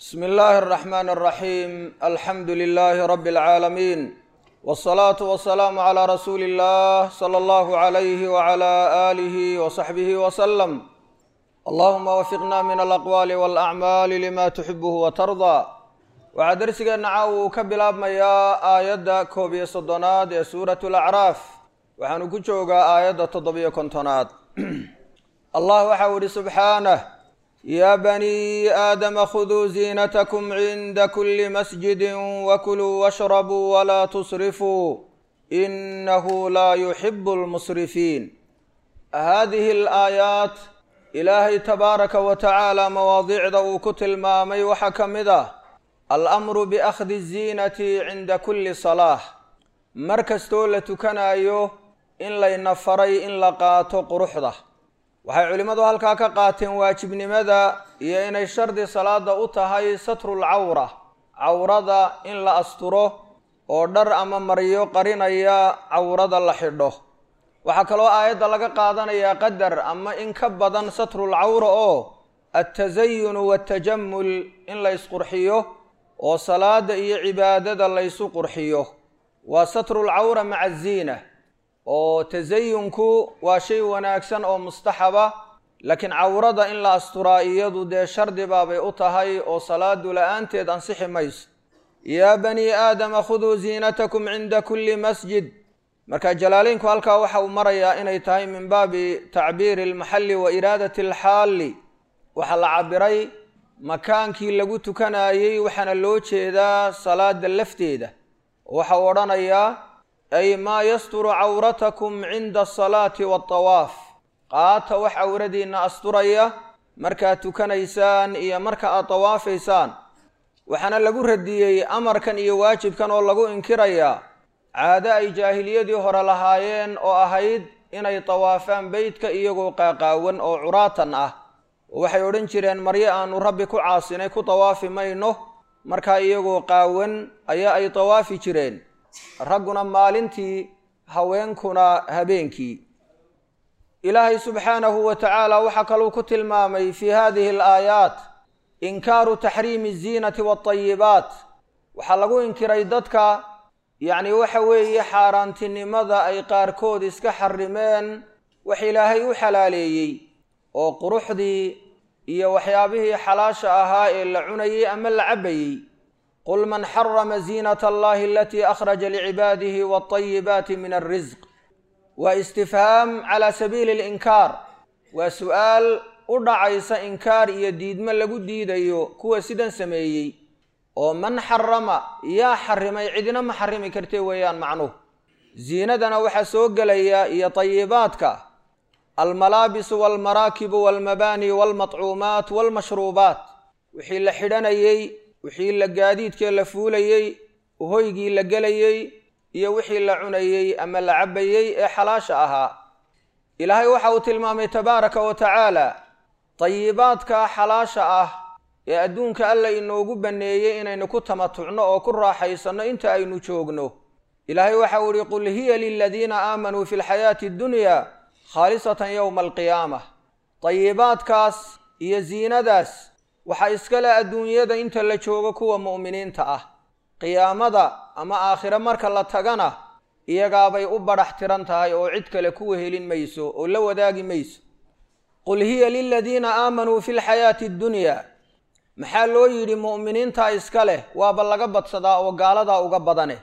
bsmi illaahi اraxmaan اraxiim alxamdu lilaahi rabi اlcaalamiin wاsalaatu wasalaamu calaa rasuuli illah sala allahu alayhi wcala aalihi wasaxbihi wasalam allahuma wafiqna min alaqwaali walacmaali lima tuxibuhu watardaa waxaa dersigeenna caaw uu ka bilaabmayaa aayadda koob iyo soddonaad ee suurat lacraaf waxaanu ku joogaa aayadda toddobiyo kontonaad allah waxau ihi subxaanah yaa banii aadama khuduu ziinatakum cinda kuli masjidi wakuluu washrabuu walaa tusrifuu inahu laa yuxibu lmusrifiin haadihi alaayaat ilaahay tabaaraka wa tacaala mawaadiicda uu ku tilmaamay waxaa ka mid ah alamru biakhdi ziinati cinda kulli salaah mar kastoo la tukanayo in layna faray in la qaato quruxda waxay culimmadu halkaa ka qaateen waajibnimada iyo inay shardi salaada u tahay satrul cawra cawrada in la asturo oo dhar ama maryo qarinaya cawrada la xidho waxaa kaloo aayadda laga qaadanayaa qadar ama in ka badan satrul cawra oo altasayunu waatajamul in la ysqurxiyo oo salaada iyo cibaadada laysu qurxiyo waa satrul cawra maca ziina oo tasayunku waa shay wanaagsan oo mustaxaba laakiin cawrada in la asturaa iyadu dee shardi baabay u tahay oo salaadu la-aanteed ansixi mayso yaa banii aadama khuduu ziinatakum cinda kulli masjid marka jalaaleynku halkaa waxa uu marayaa inay tahay min baabi tacbiiri almaxalli wa iraadati alxaalli waxaa la cabiray makaankii lagu tukanayey waxaana loo jeedaa salaada lafteeda waxa uu odhanayaa ay maa yasturu cawratakum cinda asalaati waatawaaf qaata wax cawradiinna asturaya markaad tukanaysaan iyo marka aad tawaafaysaan waxaana lagu radiyey amarkan iyo waajibkan oo lagu inkirayaa caado ay jaahiliyadii hore lahaayeen oo ahayd inay tawaafaan beytka iyagoo qaaqaawan oo curaatan ah waxay odhan jireen maryo aanu rabbi ku caasinay ku tawaafi mayno markaa iyagoo qaawan ayaa ay tawaafi jireen ragguna maalintii haweenkuna habeenkii ilaahay subxaanahu wa tacaala waxaa kaluu ku tilmaamay fii hadihi alaayaat inkaaru taxriimi aziinati waatayibaat waxaa lagu inkiray dadka yacni waxa weeye xaaraantinimada ay qaarkood iska xarimeen wax ilaahay u xalaaleeyey oo quruxdii iyo waxyaabihii xalaasha ahaa ee la cunayey ama la cabbayey qul man xarama ziinat allahi alatii akhraja licibaadihi waatayibaati min alrisq waa istifhaam calaa sabiili alinkaar waa su-aal u dhacaysa inkaar iyo diidmo lagu diidayo kuwa sidan sameeyey oo man xarama yaa xarimay cidina ma xarimi kartee weeyaan macnuhu ziinadana waxaa soo gelaya iyo tayibaadka almalaabisu walmaraakibu walmabaani walmatcuumaat walmashruubaat wixii la xidhanayey wixii la gaadiidkee la fuulayey hoygii la gelayey iyo wixii la cunayey ama la cabbayey ee xalaasha ahaa ilaahay waxa uu tilmaamay tabaaraka wa tacaala tayibaadka xalaasha ah ee adduunka alla inoogu banneeyey inaynu ku tamatucno oo ku raaxaysanno inta aynu joogno ilaahay waxa uu ihi qul hiya liladiina aamanuu fi lxayaati addunya khaalisatan yowma alqiyaamah tayibaadkaas iyo ziinadaas waxaa iskale adduunyada inta la joogo kuwa mu'miniinta ah qiyaamada ama aakhire marka la tagana iyagaabay u badhax tiran tahay oo cid kale kuwa helin mayso oo la wadaagi mayso qul hiya liladiina aamanuu fi lxayaati addunyaa maxaa loo yidhi mu'miniinta iska leh waaba laga badsadaa oo gaaladaa uga badane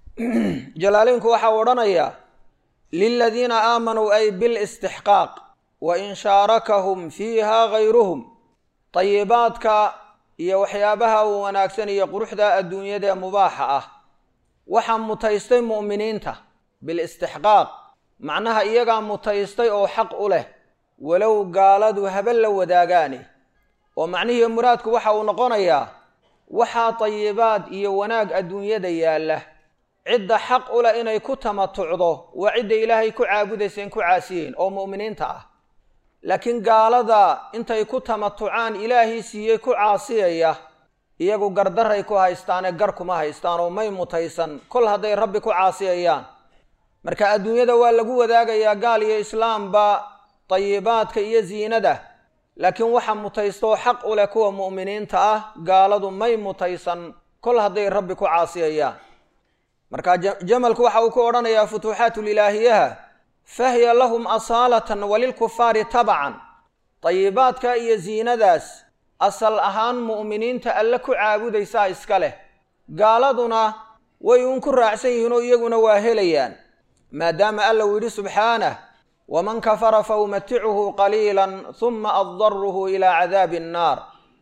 jalaaleynku waxau odhanayaa liladiina aamanuu ay bilistixqaaq wa in shaarakahum fiiha gayruhum tayibaadka iyo waxyaabaha uu wanaagsan iyo quruxda adduunyada ee mubaaxa ah waxaa mutaystay mu'miniinta bilistixqaaq macnaha iyagaa mutaystay oo xaq u leh walow gaaladu haba la wadaagaane oo macnihii muraadku waxa uu noqonayaa waxaa tayibaad iyo wanaag adduunyada yaalla cidda xaq u leh inay ku tamatucdo waa cidda ilaahay ku caabudayseen ku caasiyeyn oo mu'miniinta ah laakiin gaalada intay ku tamatucaan ilaahii siiyey ku caasiyaya iyagu gardaray ku haystaane gar kuma haystaan oo may mutaysan kol hadday rabbi ku caasiyayaan marka adduunyada waa lagu wadaagayaa gaal iyo islaamba tayibaadka iyo ziinada laakiin waxa mutaystoo xaq u leh kuwa mu'miniinta ah gaaladu may mutaysan kol hadday rabbi ku caasiyayaan marka jamalku waxa uu ku odhanayaa futuuxaatulilaahiyaha fahiya lahum asaalatan walilkufaari tabacan dayibaadka iyo ziinadaas asal ahaan mu'miniinta alle ku caabudaysaa iska leh gaaladuna way uun ku raacsan yihiin oo iyaguna waa helayaan maadaama alla uu yidhi subxaanah waman kafara fa umaticuhu qaliilan huma addaruhu ilaa cadaabi annaar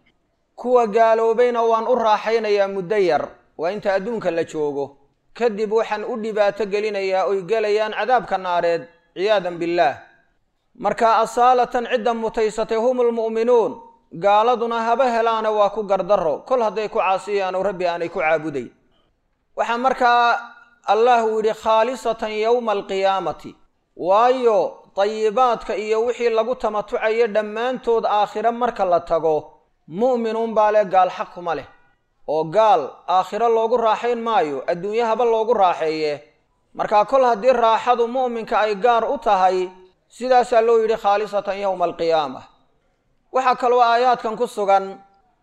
kuwa gaaloobayna waan u raaxaynayaa muddo yar waa inta adduunka la joogo kadib waxaan u dhibaato gelinayaa oy gelayaan cadaabka naareed ciyaadan billaah marka asaalatan cidda mutaysatay humulmu'minuun gaaladuna haba helaana waa ku gardarro kol hadday ku caasiyaan oo rabbi aanay ku caabuday waxaa markaa allah uu yidhi khaalisatan yowma alqiyaamati waayo dayibaadka iyo wixii lagu tamatucayo dhammaantood aakhiro marka la tago mu'minuun baa leh gaal xaq kuma leh oo gaal aakhiro loogu raaxayn maayo adduunye haba loogu raaxeeye markaa kol haddii raaxadu mu'minka ay gaar u tahay sidaasaa loo yidhi khaalisatan yowma alqiyaama waxaa kaloo aayaadkan ku sugan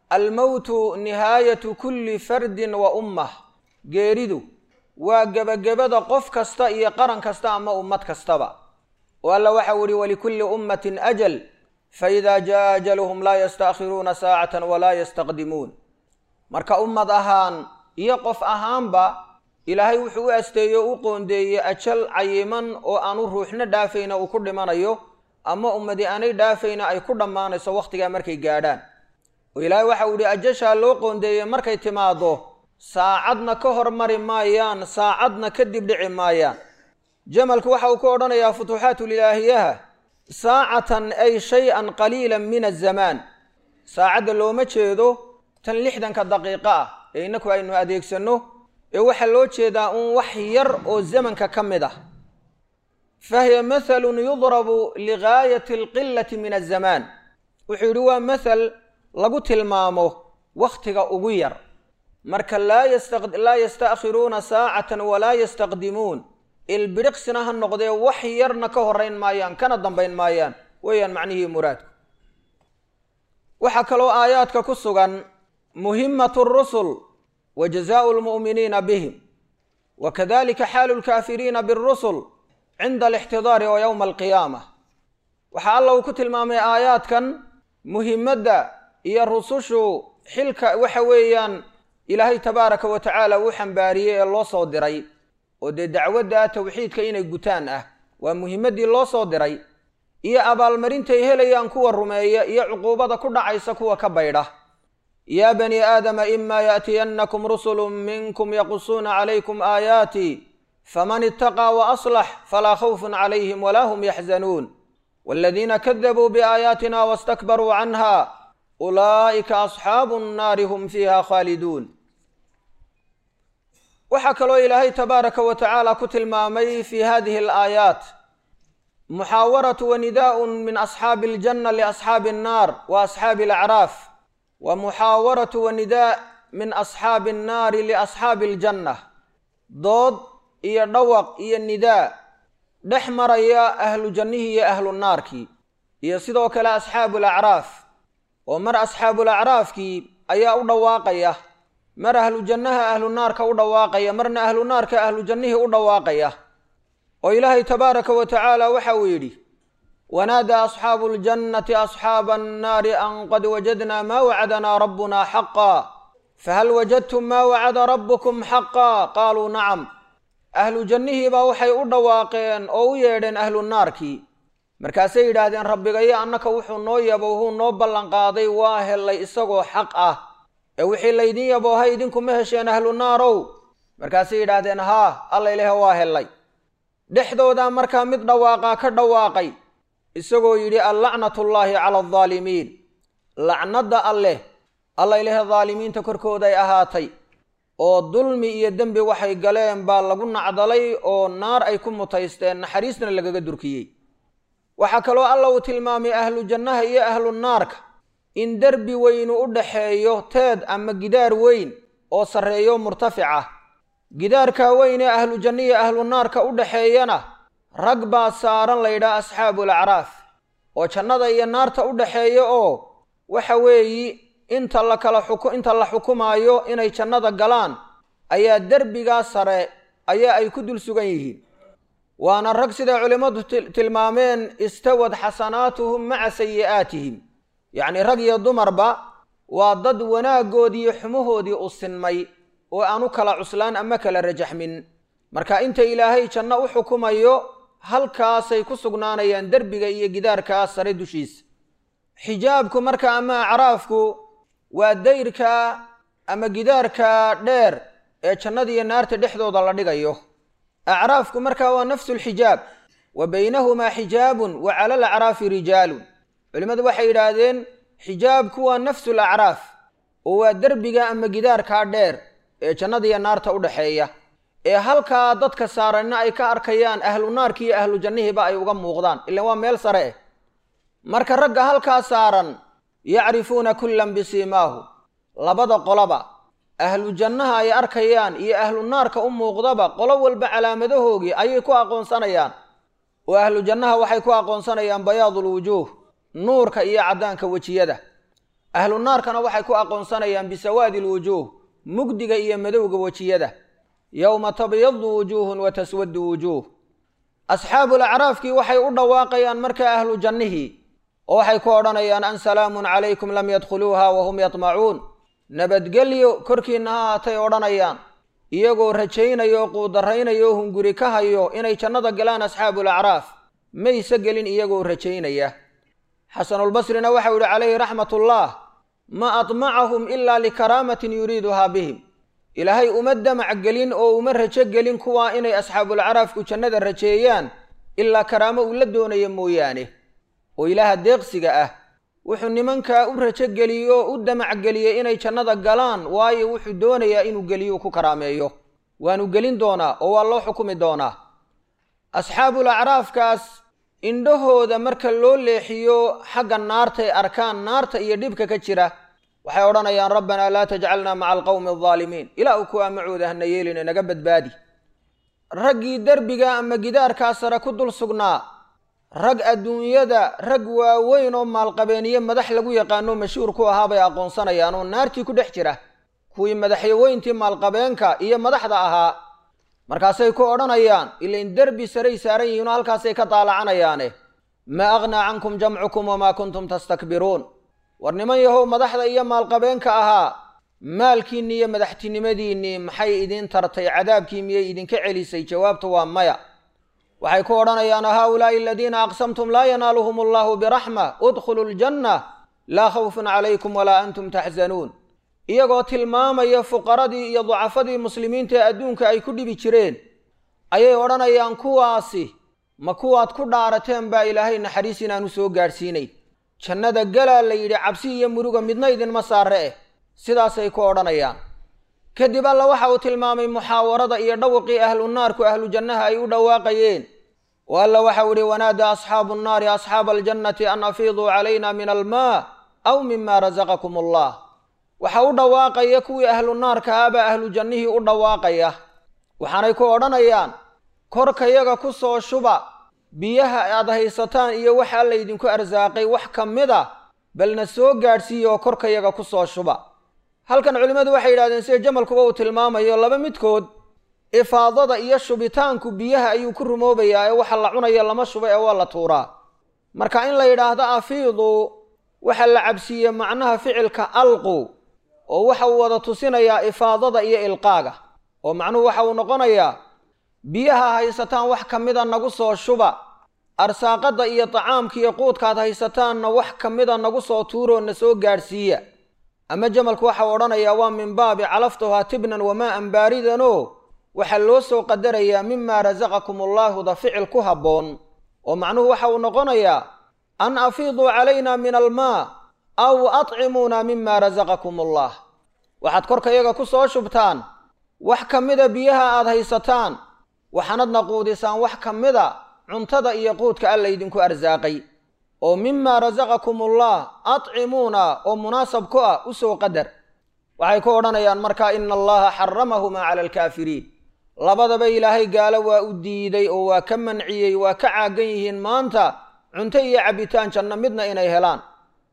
almowtu nihaayatu kulli fardin wa ummah geeridu waa gebagabada qof kasta iyo qaran kasta ama ummad kastaba oo alla waxau yihi walikulli ummatin ajal faida jaa ajaluhum laa yastaakhiruuna saacatan walaa yastaqdimuun marka ummad ahaan iyo qof ahaanba ilaahay wuxuu u asteeyo u qoondeeyey ajal cayiman oo aanu ruuxna dhaafayna uu ku dhimanayo ama ummadi aanay dhaafayna ay ku dhammaanayso wakhtigaa markay gaadhaan oo ilaahay waxau yihi ajashaa loo qoondeeyey markay timaado saacadna ka hormari maayaan saacadna kadib dhici maayaan jamalku waxa uu ku odhanayaa futuuxaatulilaahiyaha saacatan ay shay-an qaliilan min azamaan saacadda looma jeedo tan lixdanka daqiiqo ah ee innaku aynu adeegsanno ee waxaa loo jeedaa uun wax yar oo zamanka ka mid ah fahiya mathalun yudrabu ligaayati alqilati min azamaan wuxuu yidhi waa mathal lagu tilmaamo wakhtiga ugu yar marka laa yastaakhiruuna saacatan walaa yastaqdimuun ilbidhiqsina ha noqdee wax yarna ka horeyn maayaan kana dambayn maayaan weeyaan macnihii muraadku waxaa kaloo aayaadka ku sugan muhimatu rusul wa jazaau lmu'miniina bihim wa kadalika xaalu lkaafiriina birusul cinda alixtidaari wa yowma alqiyaama waxaa alla uu ku tilmaamay aayaadkan muhimadda iyo rusushu xilka waxa weeyaan ilaahay tabaaraka wa tacaala uu xambaariyey ee loo soo diray oo dee dacwadda tawxiidka inay gutaan ah waa muhimaddii loo soo diray iyo abaalmarintay helayaan kuwa rumeeya iyo cuquubada ku dhacaysa kuwa ka baydha yaa bani aadama imaa yaatiyannakum rusulun minkum yaqusuuna calaykum aayaatii faman itaqaa wa aslax falaa khawfun calayhim walaa hum yaxzanuun waaladiina kadabuu biaayaatina wastakbaruu canha ulaa'ika asxaabu nnaari hum fiiha khaaliduun waxaa kaloo ilaahay tabaaraka wa tacaala ku tilmaamay fi hadihi alaayaat muxaawaratu wa nidaaun min asxaabi aljanna liasxaabi annaar wa asxaabi alacraaf wa muxaawaratu wa nidaa min asxaabi annaari liasxaabi aljanna dood iyo dhawaq iyo nidaa dhex maraya ahlu jannihii iyo ahlu naarkii iyo sidoo kale asxaabu alacraaf oo mar asxaabulacraafkii ayaa u dhawaaqaya mar ahlu jannaha ahlu naarka u dhawaaqaya marna ahlu naarka ahlu jannihii u dhawaaqaya oo ilaahay tabaaraka wa tacaala waxa uu yidhi wanaadaa asxaabu ljannati asxaaba annaari an qad wajadnaa maa wacadanaa rabbuna xaqa fahal wajadtum maa wacada rabbukum xaqa qaaluu nacam ahlu jannihiibaa waxay u dhawaaqeen oo u yeedheen ahlu naarkii markaasay yidhaahdeen rabbigayo annaka wuxuu noo yabo wuu noo ballanqaaday waa hellay isagoo xaq ah ee wixii laydin yabooha idinkuma hesheen ahlu naarow markaasay yidhaahdeen haa alla ilahe waa hellay dhexdoodaa markaa mid dhawaaqaa ka dhawaaqay isagoo yidhi allacnatullaahi cala aldaalimiin lacnadda alleh alla ilahe daalimiinta korkooday ahaatay oo dulmi iyo dembi waxay galeen baa lagu nacdalay oo naar ay ku mutaysteen naxariisna lagaga durkiyey waxaa kaloo alla uu tilmaamay ahlu jannaha iyo ahlu naarka in derbi weynu u dhaxeeyo teed ama gidaar weyn oo sarreeyo murtafic ah gidaarkaa weyn ee ahlu janna iyo ahlu naarka u dhaxeeyana rag baa saaran laydhaa asxaabul acraaf oo jannada iyo naarta u dhaxeeya oo waxa weeyi inta la kala xuku inta la xukumaayo inay jannada galaan ayaa derbigaa sare ayaa ay ku dul sugan yihiin waana rag siday culimmadu tilmaameen istawad xasanaatuhum maca sayi'aatihim yacnii rag iyo dumarba waa dad wanaaggoodiiyo xumahoodii u sinmay oo aan u kala cuslaan ama kala rajaxmin marka inta ilaahay janno u xukumayo halkaasay ku sugnaanayaan derbiga iyo gidaarkaa sare dushiisa xijaabku marka ama acraafku waa dayrka ama gidaarka dheer ee jannadiiyo naarta dhexdooda la dhigayo acraafku markaa waa nafsu lxijaab wa baynahumaa xijaabun wa cala alacraafi rijaalun culimmadu waxay yidhaahdeen xijaabku waa nafsu lacraaf oo waa derbiga ama gidaarkaa dheer ee jannadiiyo naarta u dhaxeeya ee halkaa dadka saaranna ay ka arkayaan ahlu naarki iyo ahlu jannihiiba ay uga muuqdaan ilaan waa meel sare eh marka ragga halkaa saaran yacrifuuna kullan bisiimaahu labada qolaba ahlu jannaha ay arkayaan iyo ahlu naarka u muuqdaba qolo walba calaamadahoogii ayay ku aqoonsanayaan oo ahlu jannaha waxay ku aqoonsanayaan bayaadul wujuuh nuurka iyo caddaanka wejiyada ahlu naarkana waxay ku aqoonsanayaan bisawaadi lwujuuh mugdiga iyo madowga wejiyada yowma tabyadu wujuuhun wa taswadu wujuuh asxaabul acraafkii waxay u dhawaaqayaan markaa ahlu jannihii oo waxay ku odhanayaan an salaamun calaykum lam yadkhuluuha wa hum yatmacuun nabadgelyo korkiinna ha haatay odhanayaan iyagoo rajaynaya oo quudarraynaya oo hunguri ka hayo inay jannada galaan asxaabul acraaf mayse gelin iyagoo rajaynaya xasanulbasrina waxau yihi calayhi raxmatullah ma admacahum ilaa likaraamatin yuriiduhaa bihim ilaahay uma damac gelin oo uma rajo gelin kuwaa inay asxaabulacraafku jannada rajeeyaan ilaa karaamo uu la doonaya mooyaane oo ilaaha deeqsiga ah wuxuu nimankaa u rajo geliyey oo u damac geliyey inay jannada galaan waayo wuxuu doonayaa inuu geliyo ku karaameeyo waanu gelin doonaa oo waa loo xukumi doonaa asxaabul acraafkaas indhahooda marka loo leexiyo xagga naartay arkaan naarta iyo dhibka ka jira waxay odhanayaan rabbanaa laa tajcalnaa maca alqowmi aldaalimiin ilaa u kuwaa macooda hana yeeline naga badbaadi raggii derbiga ama gidaarkaa sare ku dul sugnaa rag adduunyada rag waaweyn oo maalqabeeniye madax lagu yaqaano mashhuur ku ahaa bay aqoonsanayaan oo naartii ku dhex jira kuwii madaxyaweyntii maalqabeenka iyo madaxda ahaa markaasay ku odhanayaan ilain derbi saray saaran yihiinoo halkaasay ka daalacanayaane maa aghnaa cankum jamcukum wamaa kuntum tastakbiruun war niman yahow madaxda iyo maalqabeenka ahaa maalkiinni iyo madaxtinimadiinnii maxay idiin tartay cadaabkii miyay idinka celisay jawaabtu waa maya waxay ku odhanayaan haulaai aladiina aqsamtum laa yanaaluhum allahu biraxma udkhuluu ljanna laa khawfun calaykum walaa antum taxzanuun iyagoo tilmaamaya fuqaradii iyo ducafadii muslimiinta ee adduunka ay ku dhibi jireen ayay odhanayaan kuwaasi ma kuwaad ku dhaarateen baa ilaahay naxariis inaanu soo gaadhsiinay jannada galaa la yidhi cabsi iyo muruga midna idinma saare eh sidaasay ku odhanayaan kadib alla waxa uu tilmaamay muxaawarada iyo dhawqii ahlu naarku ahlu jannaha ay u dhawaaqayeen oo alla waxau ihi wanaadaa asxaabu nnaari asxaaba aljannati an afiiduu calayna min almaa aw mima rasaqakum allah waxa u dhawaaqaya kuwii ahlu naarka ahaabaa ahlu jannihii u dhawaaqaya waxaanay ku odhanayaan korkayaga ku soo shuba biyaha aad haysataan iyo waxa laydinku arsaaqay wax ka mid a balna soo gaadhsiiya oo korkayaga ku soo shuba halkan culimmadu waxay yidhahdeen sida jamalkuba uu tilmaamayo laba midkood ifaadada iyo shubitaanku biyaha ayuu ku rumoobayaa ee waxa la cunayo lama shuba ee waa la tuuraa marka in la yidhaahdo afiidu waxa la cabsiiye macnaha ficilka alqu oo waxa uu wada tusinayaa ifaadada iyo ilqaaga oo macnuhu waxa uu noqonayaa biyaha haysataan wax ka mida nagu soo shuba arsaaqadda iyo tacaamka iyo quudkaad haysataanna wax ka mida nagu soo tuuroo na soo gaadhsiiya ama jamalku waxau odhanayaa waa min baabi calaftuhaa tibnan wamaa-an baaridanoo waxaa loo soo qadarayaa mimaa rasaqakum allaahuda ficil ku habboon oo macnuhu waxa uu noqonayaa an afiiduu calayna min almaa aw atcimuuna mima rasaqakum allah waxaad korkayaga ku soo shubtaan wax ka mida biyaha aad haysataan waxaanadna quudisaan wax ka mida cuntada iyo quudka alla idinku arsaaqay oo mimaa rasaqakum ullah atcimuuna oo munaasab ku ah u soo qadar waxay ku odhanayaan markaa ina allaha xaramahumaa cala alkaafiriin labadaba ilaahay gaalo waa u diiday oo waa ka manciyey waa ka caagan yihiin maanta cunto iyo cabbitaan janno midna inay helaan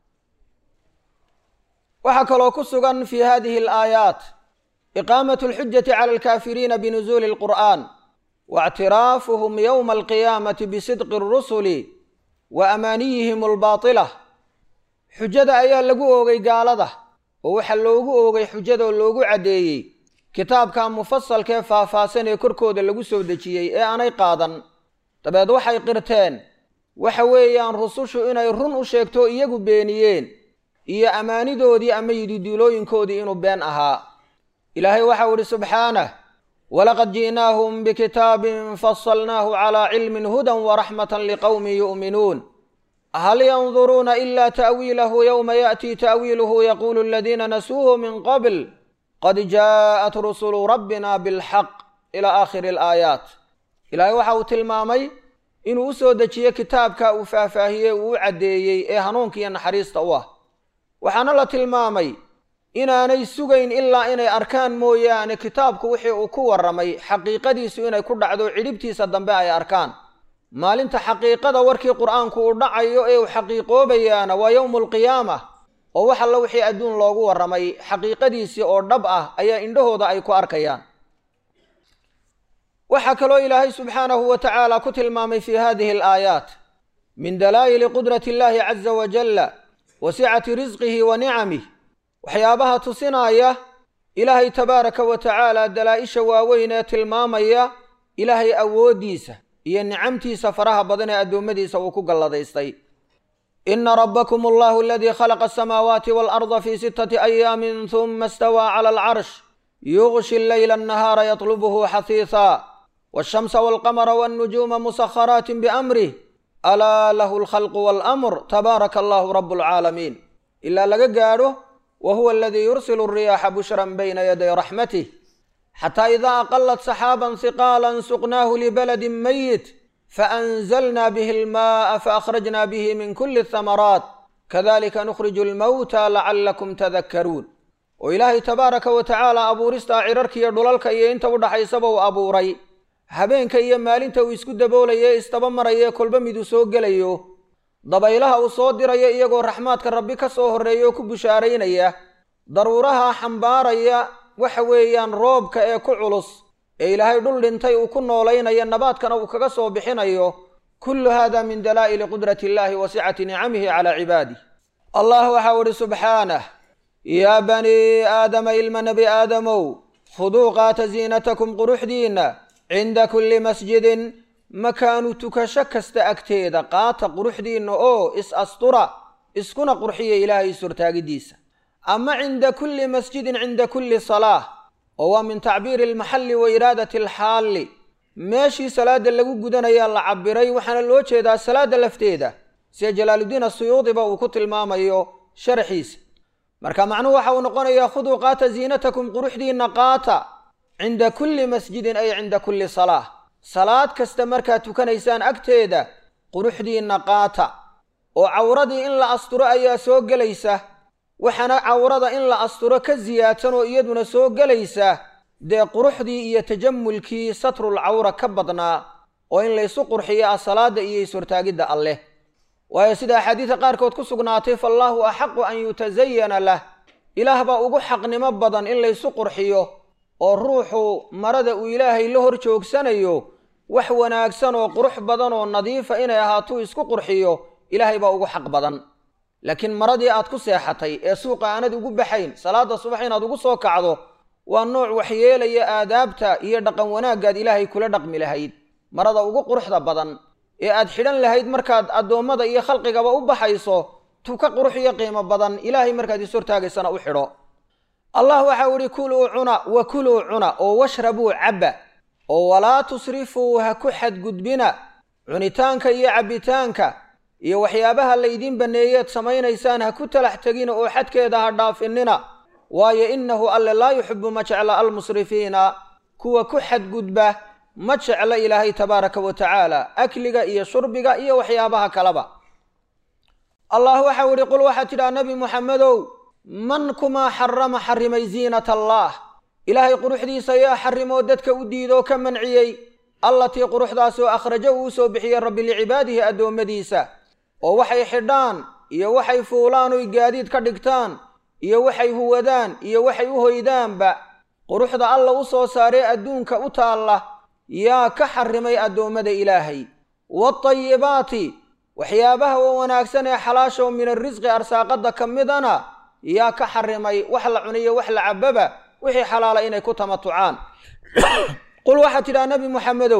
waxaa kaloo ku sugan fii hadihi alaayaat iqaamat alxujati cala alkaafiriina binusuuli alqur'aan waictiraafuhum yowma alqiyaamati bisidqi alrusuli wa amaaniyihim albaatilah xujada ayaa lagu oogay gaalada oo waxaa loogu oogay xujadoo loogu caddeeyey kitaabka mufasalkee faahfaahsan ee korkooda lagu soo dejiyey ee aanay qaadan dabeed waxay qirteen waxa weeyaan rusushu inay run u sheegto iyagu beeniyeen iyo ammaanidoodii ama yididuulooyinkoodii inuu been ahaa ilaahay waxau idhi subxaanah walaqad ji'naahum bikitaabin fasalnaahu calaa cilmin hudan waraxmatan liqowmin yu'minuun hal yanduruuna ila ta'wiilahu yowma ya'tii ta'wiiluhu yaquulu aladiina nasuuhu min qabl qad jaa'at rusulu rabbina bilxaq ilaa aakhiri alaayaat ilaahay waxa uu tilmaamay inuu u soo dejiye kitaabka uu faahfaahiyey uu u caddeeyey ee hanuunka iyo naxariista u ah waxaana la tilmaamay inaanay sugayn ilaa inay arkaan mooyaane kitaabku wixii uu ku warramay xaqiiqadiisu inay ku dhacdo cidhibtiisa dambe ay arkaan maalinta xaqiiqada warkii qur'aanku uu dhacayo ee uu xaqiiqoobayaana waa yowmu alqiyaama oo wax alla wixii adduun loogu warramay xaqiiqadiisii oo dhab ah ayaa indhahooda ay ku arkayaan waxaa kaloo ilaahay subxaanahu wa tacaala ku tilmaamay fii hadihi alaayaat min dalaa'ili qudrati illaahi caza wajalla wa sicati risqihi wa nicamih waxyaabaha tusinaya ilaahay tabaaraka wa tacaala dalaa'isha waaweyn ee tilmaamaya ilaahay awooddiisa iyo nicamtiisa faraha badan ee addoommadiisa uu ku galladaystay ina rabbakum allahu aladii khalaqa asamaawaati waalarda fii sittati ayaamin huma istawaa cala alcarsh yuغshi alleyla annahaara yatlubuhu xahiisaa waashamsa walqamara walnujuuma musakharaati biamrih alaa lahu alkhalqu waalamr tabaaraka allahu rabu alcaalamiin ilaa laga gaadho wa huwa aladii yursilu alriyaaxa bushran bayna yaday raxmatih xataa idaa aqalat saxaaban hiqaalan suqnaahu libaladin mayit faanzalna bihi almaaa faakhrajna bihi min kuli athamaraat kadalika nukhriju almawta lacalakum tadakkaruun oo ilaahay tabaaraka wa tacaala abuuristaa cirarka iyo dhulalka iyo inta u dhaxaysaba uu abuuray habeenka iyo maalinta uu isku daboolaye istaba maraye kolba miduu soo gelayo dabaylaha uu soo dirayo iyagoo raxmaadka rabbi ka soo horreeya oo ku bushaaraynaya daruuraha xambaaraya waxa weeyaan roobka ee ku culus ee ilaahay dhul dhintay uu ku noolaynaya nabaadkana uu kaga soo bixinayo kullu hada min dalaa'ili qudrati illaahi wa sicati nicamihi calaa cibaadih allah waxau idhi subxaanah yaa banii aadama ilma nebi aadamow khuduu qaata ziinatakum quruxdiinna cinda kulli masjidin makaanu tukasho kasta agteeda qaata quruxdiinna oo is astura iskuna qurxiya ilaahay surtaagidiisa ama cinda kulli masjidin cinda kulli salaah oo waa min tacbiiri almaxalli wa iraadati alxaalli meeshii salaadda lagu gudanayaa la cabiray waxaana loo jeedaa salaadda lafteeda sida jalaaluddiin asuyuudiba uu ku tilmaamayo sharxiisa marka macnuhu waxa uu noqonayaa khuduu qaata ziinatakum quruxdiinna qaata cinda kulli masjidin ay cinda kulli salaah salaad kasta markaad tukanaysaan agteeda quruxdiinna qaata oo cawradii in la asturo ayaa soo gelaysa waxaana cawrada in la asturo ka siyaadsan oo iyaduna soo gelaysa dee quruxdii iyo tajamulkii satrul cawra ka badnaa oo in laysu qurxiyo ah salaadda iyo is-hortaagidda alleh waayo sida axaadiida qaarkood ku sugnaatay faallaahu axaqu an yutasayana lah ilaah baa ugu xaqnimo badan in laysu qurxiyo oo ruuxu marada uu ilaahay la hor joogsanayo wax wanaagsan oo qurux badan oo nadiifa inay ahaatuu isku qurxiyo ilaahay baa ugu xaq badan laakiin maradii aad ku seexatay ee suuqa aanad ugu baxayn salaada subax inaad ugu soo kacdo waa nooc waxyeelaya aadaabta iyo dhaqan wanaaggaad ilaahay kula dhaqmi lahayd marada ugu quruxda badan ee aad xidhan lahayd markaad addoommada iyo khalqigaba u baxayso tuka qurux iyo qiimo badan ilaahay markaad is hortaagaysana u xidho allah waxau idhi kuluu cuna wa kuluu cuna oo washrabuu cabba oo walaa tusrifuu ha ku xadgudbina cunitaanka iyo cabbitaanka iyo waxyaabaha laydiin banneeyeed samaynaysaan ha ku talax tegina oo xadkeeda ha dhaafinina waayo innahu alle laa yuxibu ma jecla almusrifiina kuwa ku xadgudba ma jecla ilaahay tabaaraka wa tacaala akliga iyo shurbiga iyo waxyaabaha kaleba allah waxau idhi qul waxaad tidhaha nebi muxamedow man kumaa xarama xarimay ziinat allaah ilaahay quruxdiisa yaa xarimoo dadka u diidoo ka manciyey allatii quruxdaasoo akhraja uu usoo bixiyey rabbi licibaadihi addoommadiisa oo waxay xidhaan iyo waxay fuulaan oy gaadiid ka dhigtaan iyo waxay huwadaan iyo waxay u hoydaanba quruxda alla u soo saaree adduunka u taalla yaa ka xarrimay addoommada ilaahay waatayibaati waxyaabaha oo wanaagsan ee xalaashaoo min arrisqi arsaaqadda ka midana yaa ka xarrimay wax la cuniyo wax la cababa wixii xalaala inay ku tamatucaan qul waxaad tidhaha nebi moxamedow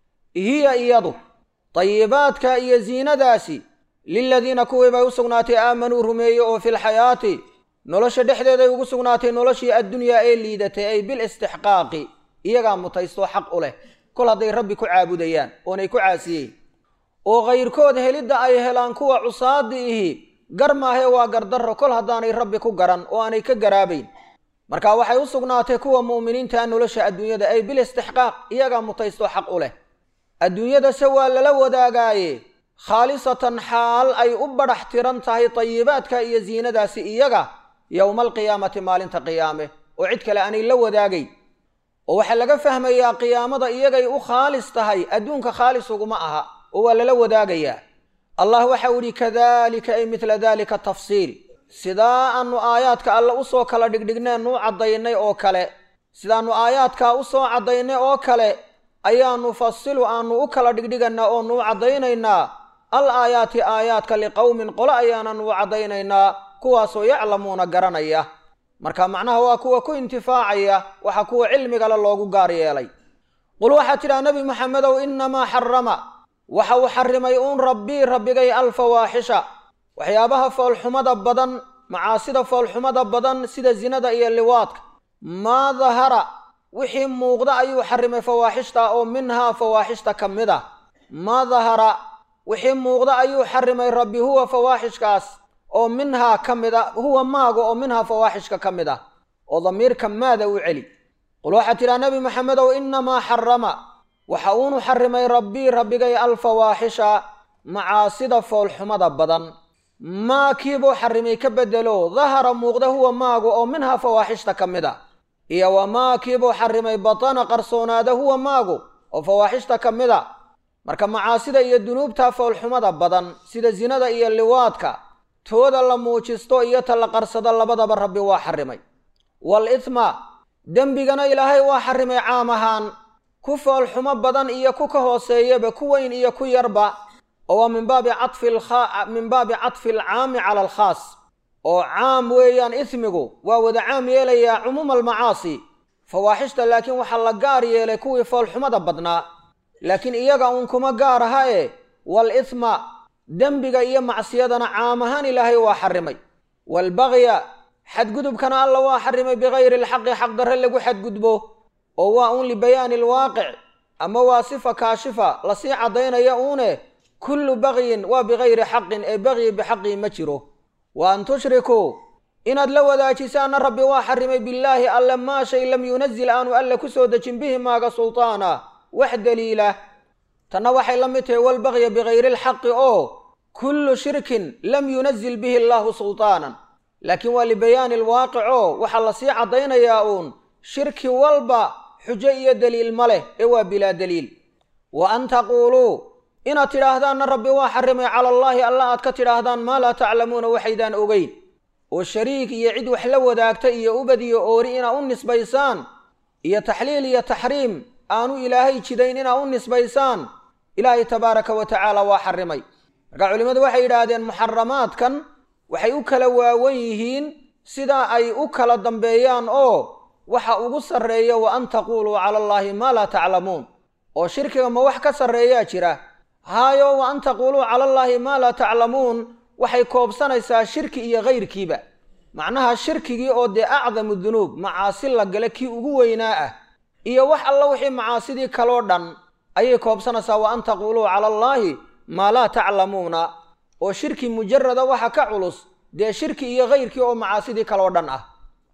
hiya iyadu tayibaadka iyo ziinadaasi liladiina kuwii bay u sugnaatay aamanuu rumeeye oo filxayaati nolosha dhexdeeday ugu sugnaatay noloshii addunyaa ee liidatay ay bil istixqaaqi iyagaa mutaystoo xaq u leh kol hadday rabbi ku caabudayaan oonay ku caasiyeen oo kayrkood helidda ay helaan kuwa cusaadi ihi gar maahee waa gardarro kol haddaanay rabbi ku garan oo aanay ka garaabayn marka waxay u sugnaatay kuwa mu'miniintaa nolosha adduunyada ay bil istixqaaq iyagaa mutaystoo xaq u leh adduunyadase waa lala wadaagaaye khaalisatan xaal ay u badhax tiran tahay tayibaadka iyo ziinadaasi iyaga yowma alqiyaamati maalinta qiyaame oo cid kale aanay la wadaagayn oo waxaa laga fahmayaa qiyaamada iyagay u khaalis tahay adduunka khaalis uguma aha oo waa lala wadaagayaa allah waxau idhi kadalika ay midla dalika tafsiil sidaa aanu aayaadka alle usoo kala dhigdhigneen u caddaynay oo kale sidaannu aayaadkaa usoo caddaynay oo kale ayaa nufasilu aanu u kala dhigdhiganaa oonu u caddaynaynaa al aayaati aayaadka liqowmin qole ayaananu u caddaynaynaa kuwaasoo yaclamuuna garanaya marka macnaha waa kuwa ku intifaacaya waxa kuwa cilmigale loogu gaar yeelay qul waxaad tidhaha nebi maxamedow innamaa xarama waxa uu xarimay uun rabbii rabbigay alfawaaxisha waxyaabaha foolxumada badan macaasida foolxumada badan sida zinada iyo liwaadka maa dahara wixii muuqda ayuu xarimay fawaaxishta oo minhaa fawaaxishta ka mid a maa dahara wixii muuqda ayuu xarimay rabbi huwa fawaaxishkaas oo minhaa ka mid a huwa maaga oo minhaa fawaaxishka ka mid ah oo damiirka maada u celi qul waxaad tidhaha nebi maxamedow innamaa xarama waxa uunu xarimay rabbii rabbigay alfawaaxisha macaasida foolxumada badan maa kiibuu xarimay ka bedelo dahara muuqda huwa maaga oo minhaa fawaaxishta ka mid a iyo wamaa kiibuu xarimay batana qarsoonaada huwa maagu oo fawaaxishta ka mid a marka macaasida iyo dunuubta foolxumada badan sida zinada iyo liwaadka tooda la muujisto iyo ta la qarsado labadaba rabbi waa xarimay wal ithma dembigana ilaahay waa xarimay caam ahaan ku foolxumo badan iyo ku ka hooseeyaba ku weyn iyo ku yarba oo waa min baabi cafi min baabi catfi alcaami cala alkhaas oo caam weeyaan ismigu waa wada caam yeelayaa cumuuma almacaasi fawaaxishta laakiin waxaa la gaar yeelay kuwii foolxumada badnaa laakiin iyaga uun kuma gaar aha e wal ithma dembiga iyo macsiyadana caam ahaan ilaahay waa xarimay waalbagya xadgudubkana alla waa xarimay bikayri alxaqi xaqdarre lagu xadgudbo oo waa uun libayaani alwaaqic ama waa sifa kaashifa lasii caddaynaya uune kullu bagyin waa bikayri xaqin ee bagyi bixaqii ma jiro wa an tushrikuu inaad la wadaajisaanna rabbi waa xarimay billaahi alle maa shay lam yunazil aanu alle ku soo dejin bihi maaga sultaana wax daliila tanna waxay la mid tahay walbagya bikayri alxaqi oo kullu shirkin lam yunazil bihi allaahu sultaanan laakiin waa libayaani alwaaqic oo waxaa lasii caddaynayaa uun shirki walba xujo iyo daliil ma leh ee waa bilaa daliil wa an taquuluu inaad tidhaahdaanna rabbi waa xarimay cala allaahi alla aad ka tidhaahdaan maa laa taclamuuna waxaydaan ogeyn oo shariik iyo cid wax la wadaagta iyo ubad iyo oori inaa u nisbaysaan iyo taxliil iyo taxriim aanu ilaahay jidayn inaa u nisbaysaan ilaahay tabaaraka wa tacaala waa xarimay marka culimmadu waxay yidhaahdeen muxaramaadkan waxay u kala waawan yihiin sidaa ay u kala dambeeyaan oo waxa ugu sarreeya wa an taquuluu cala allaahi maa laa taclamuun oo shirkiga ma wax ka sarreeyaa jira haayo wa an taquuluu cala allaahi maa laa taclamuun waxay koobsanaysaa shirki iyo kayrkiiba macnaha shirkigii oo dee acdamu dunuub macaasi la gale kii ugu weynaa ah iyo wax alla wixii macaasidii kaloo dhan ayay koobsanaysaa wa an taquuluu cala allaahi maa laa taclamuuna oo shirki mujarada waxa ka culus dee shirki iyo kayrkii oo macaasidii kaloo dhan ah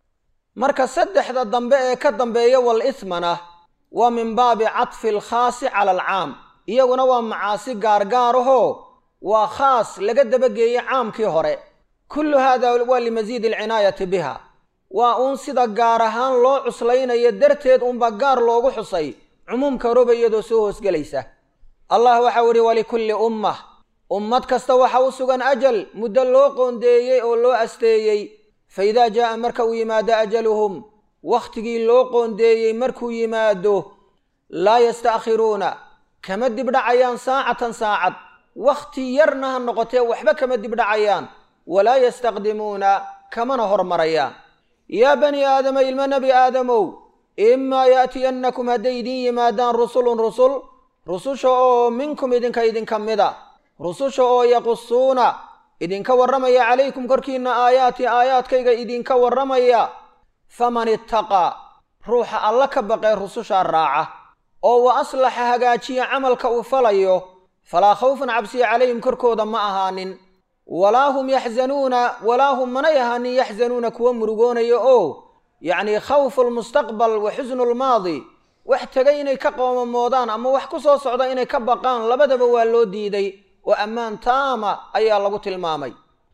marka saddexda dambe ee ka dambeeya wal ithmana waa min baabi catfi alkhaasi cala alcaam iyaguna waa macaasi gaargaarahoo waa khaas laga dabageeyey caamkii hore kullu haada waa limasiidi alcinaayati biha waa uun sida gaar ahaan loo cuslaynayo darteed unba gaar loogu xusay cumuumka roba iyadoo soo hoosgelaysa allah waxau idhi walikulli ummah ummad kasta waxa u sugan ajal muddo loo qoondeeyey oo loo asteeyey fa idaa jaa'a marka uu yimaado ajaluhum wakhtigii loo qoondeeyey markuu yimaado laa yasta'khiruuna kama dibdhacayaan saacatan saacad wakhti yarna ha noqotee waxba kama dibdhacayaan walaa yastaqdimuuna kamana hormarayaan yaa bani aadama ilmo nebi aadamow imaa yaatiyannakum hadday idin yimaadaan rusulun rusul rususha oo minkum idinka idinka mida rususha oo yaqusuuna idinka warramaya calaykum korkiinna aayaati aayaadkayga idinka warramaya faman ittaqaa ruuxa alla ka baqee rusushaa raaca oo wa aslaxa hagaajiya camalka uu falayo falaa khawfun cabsiya calayhim korkooda ma ahaanin walaa hum yaxzanuuna walaa hum manay ahaanin yaxzanuuna kuwa murugoonaya oo yacnii khawfu lmustaqbal wa xusnu lmaadi wax tegay inay ka qoomamoodaan ama wax ku soo socda inay ka baqaan labadaba waa loo diiday oo ammaan taama ayaa lagu tilmaamay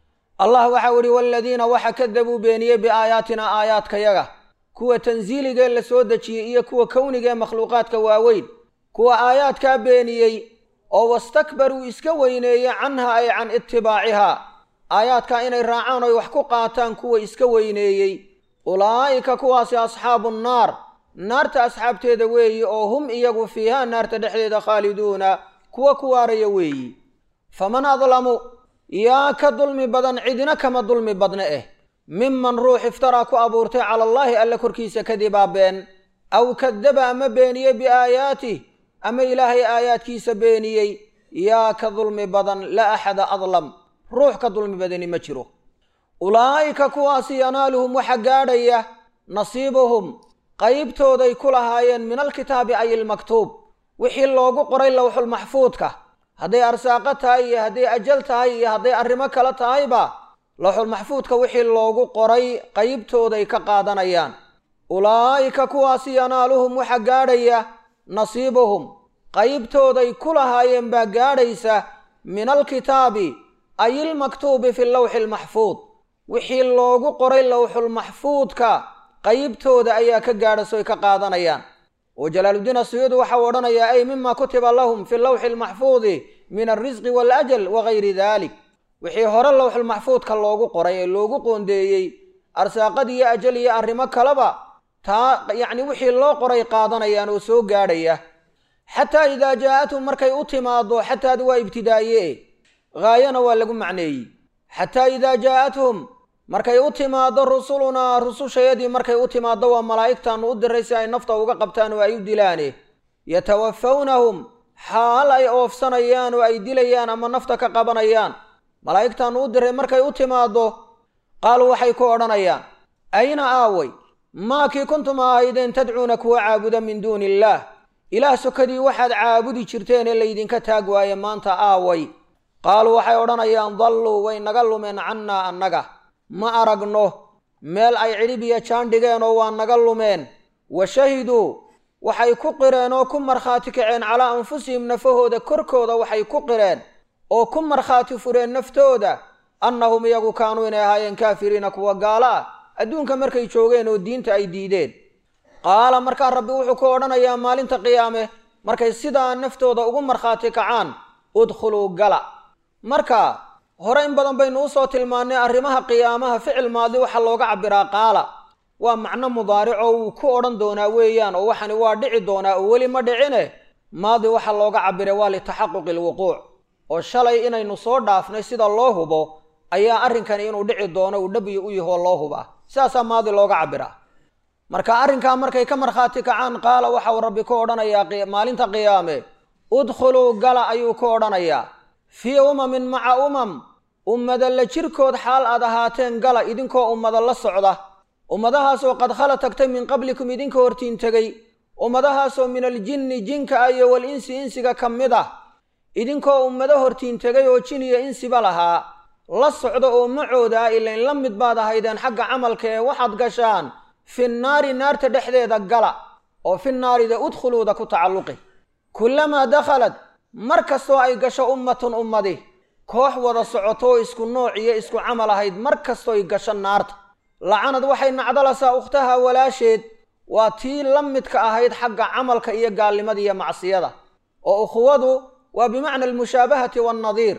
allah waxau idhi waaladiina waxa kadabuu beeniyey biaayaatina aayaadkayaga kuwa tansiiligee la soo dejiyey iyo kuwa kownigaee makhluuqaadka waaweyn kuwa aayaadkaa beeniyey oo wastakbaruu iska weyneeye canha ay can itibaacihaa aayaadkaa inay raacaan oy wax ku qaataan kuwa iska weyneeyey ulaa'ika kuwaasi asxaabu nnaar naarta asxaabteeda weeyi oo hum iyagu fiihaa naarta dhexdeeda khaaliduuna kuwa ku waaraya weeyi faman adlamu yaa ka dulmi badan cidina kama dulmi badna eh miman ruux iftaraa ku abuurtay cala allaahi alla korkiisa kadibaa been aw kadaba ama beeniyey biaayaatih ama ilaahay aayaadkiisa beeniyey yaa ka dulmi badan la axada adlam ruux ka dulmi badani ma jiro ulaa'ika kuwaasi yanaaluhum waxa gaadhaya nasiibuhum qaybtooday ku lahaayeen min alkitaabi ay ilmaktuub wixii loogu qoray lowxulmaxfuudka hadday arsaaqo tahay iyo hadday ajal tahay iyo hadday arrimo kale tahayba lowxulmaxfuudka wixii loogu qoray qaybtooday ka qaadanayaan ulaa'ika kuwaasi yanaaluhum waxa gaadhaya nasiibuhum qaybtooday ku lahaayeen baa gaadhaysa min alkitaabi ay ilmaktuubi fi lowxi almaxfuud wixii loogu qoray lowxulmaxfuudka qaybtooda ayaa ka gaadhasoy ka qaadanayaan oo jalaaluddiin asuyuudi waxau odhanayaa ay mima kutiba lahum fi lowxi almaxfuudi min alrisqi waal-ajal wagayri dalik wixii hore lowxulmaxfuudka loogu qoray ee loogu qoondeeyey arsaaqad iyo ajal iyo arrimo kaleba taa yacni wixii loo qoray qaadanayaan oo soo gaadhaya xataa idaa jaa'athum markay u timaaddo xataadi waa ibtidaaye haayana waa lagu macneeyey xataa idaa jaa'athum markay u timaaddo rusulunaa rusushayadii markay u timaaddo waa malaa'igtaannu u diray si ay nafta uga qabtaan oo ay u dilaane yatawafawnahum xaal ay oofsanayaan oo ay dilayaan ama nafta ka qabanayaan malaa'igtaannu u diray markay u timaaddo qaaluu waxay ku odhanayaan ayna aaway maakii kuntum ahaydeen tadcuuna kuwa caabuda min duuni illaah ilaah sokadii waxaad caabudi jirteen ee laydinka taag waaye maanta aaway qaaluu waxay odhanayaan dalluu way naga lumeen cannaa annaga ma aragno meel ay cidhib iyo jaan dhigeen oo waa naga lumeen wa shahiduu waxay ku qireen oo ku markhaati kaceen calaa anfusihim nafahooda korkooda waxay ku qireen oo ku markhaati fureen naftooda annahum iyagu kaanuu inay ahaayeen kaafiriina kuwa gaalo ah adduunka markay joogeen oo diinta ay diideen qaala markaa rabbi wuxuu ku odhanayaa maalinta qiyaame markay sidaa naftooda ugu markhaati kacaan udkhuluu gala marka hore in badan baynu usoo tilmaannay arrimaha qiyaamaha ficil maadi waxaa looga cabbiraa qaala waa macno mudaaricoo wuu ku odhan doonaa weeyaan oo waxani waa dhici doonaa oo weli ma dhicine maadi waxaa looga cabbiray waa litaxaquqi alwuquuc oo shalay inaynu soo dhaafnay sida loo hubo ayaa arrinkani inuu dhici doono uu dhabiyo u yahoo loo hubaa sidaasaa maadi looga cabbiraa marka arrinkaa markay ka markhaati kacaan qaala waxau rabbi ku odhanayaa maalinta qiyaame udkhuluu gala ayuu ku odhanayaa fii umamin maca umam ummada la jirkood xaal aad ahaateen gala idinkoo ummada la socda ummadahaasoo qad khala tagtay min qablikum idinka hortiin tegey ummadahaasoo min aljinni jinka ah iyo wal insi insiga ka mid ah idinkoo ummado hortiin tegay oo jin iyo insiba lahaa la socda oo macooda ah ilayn la mid baad ahaydeen xagga camalka ee waxaad gashaan fi naari naarta dhexdeeda gala oo fi naarida udkhuluuda ku tacalluqi kullamaa dakhalad mar kastoo ay gasho ummatun ummadi koox wada socoto oo isku nooc iyo isku camal ahayd mar kastooy gasho naarta lacanad waxay nacdalasaa ukhtaha walaasheed waa tii la midka ahayd xagga camalka iyo gaalnimada iyo macsiyada oo ukhuwadu waa bimacna almushaabahati waannadiir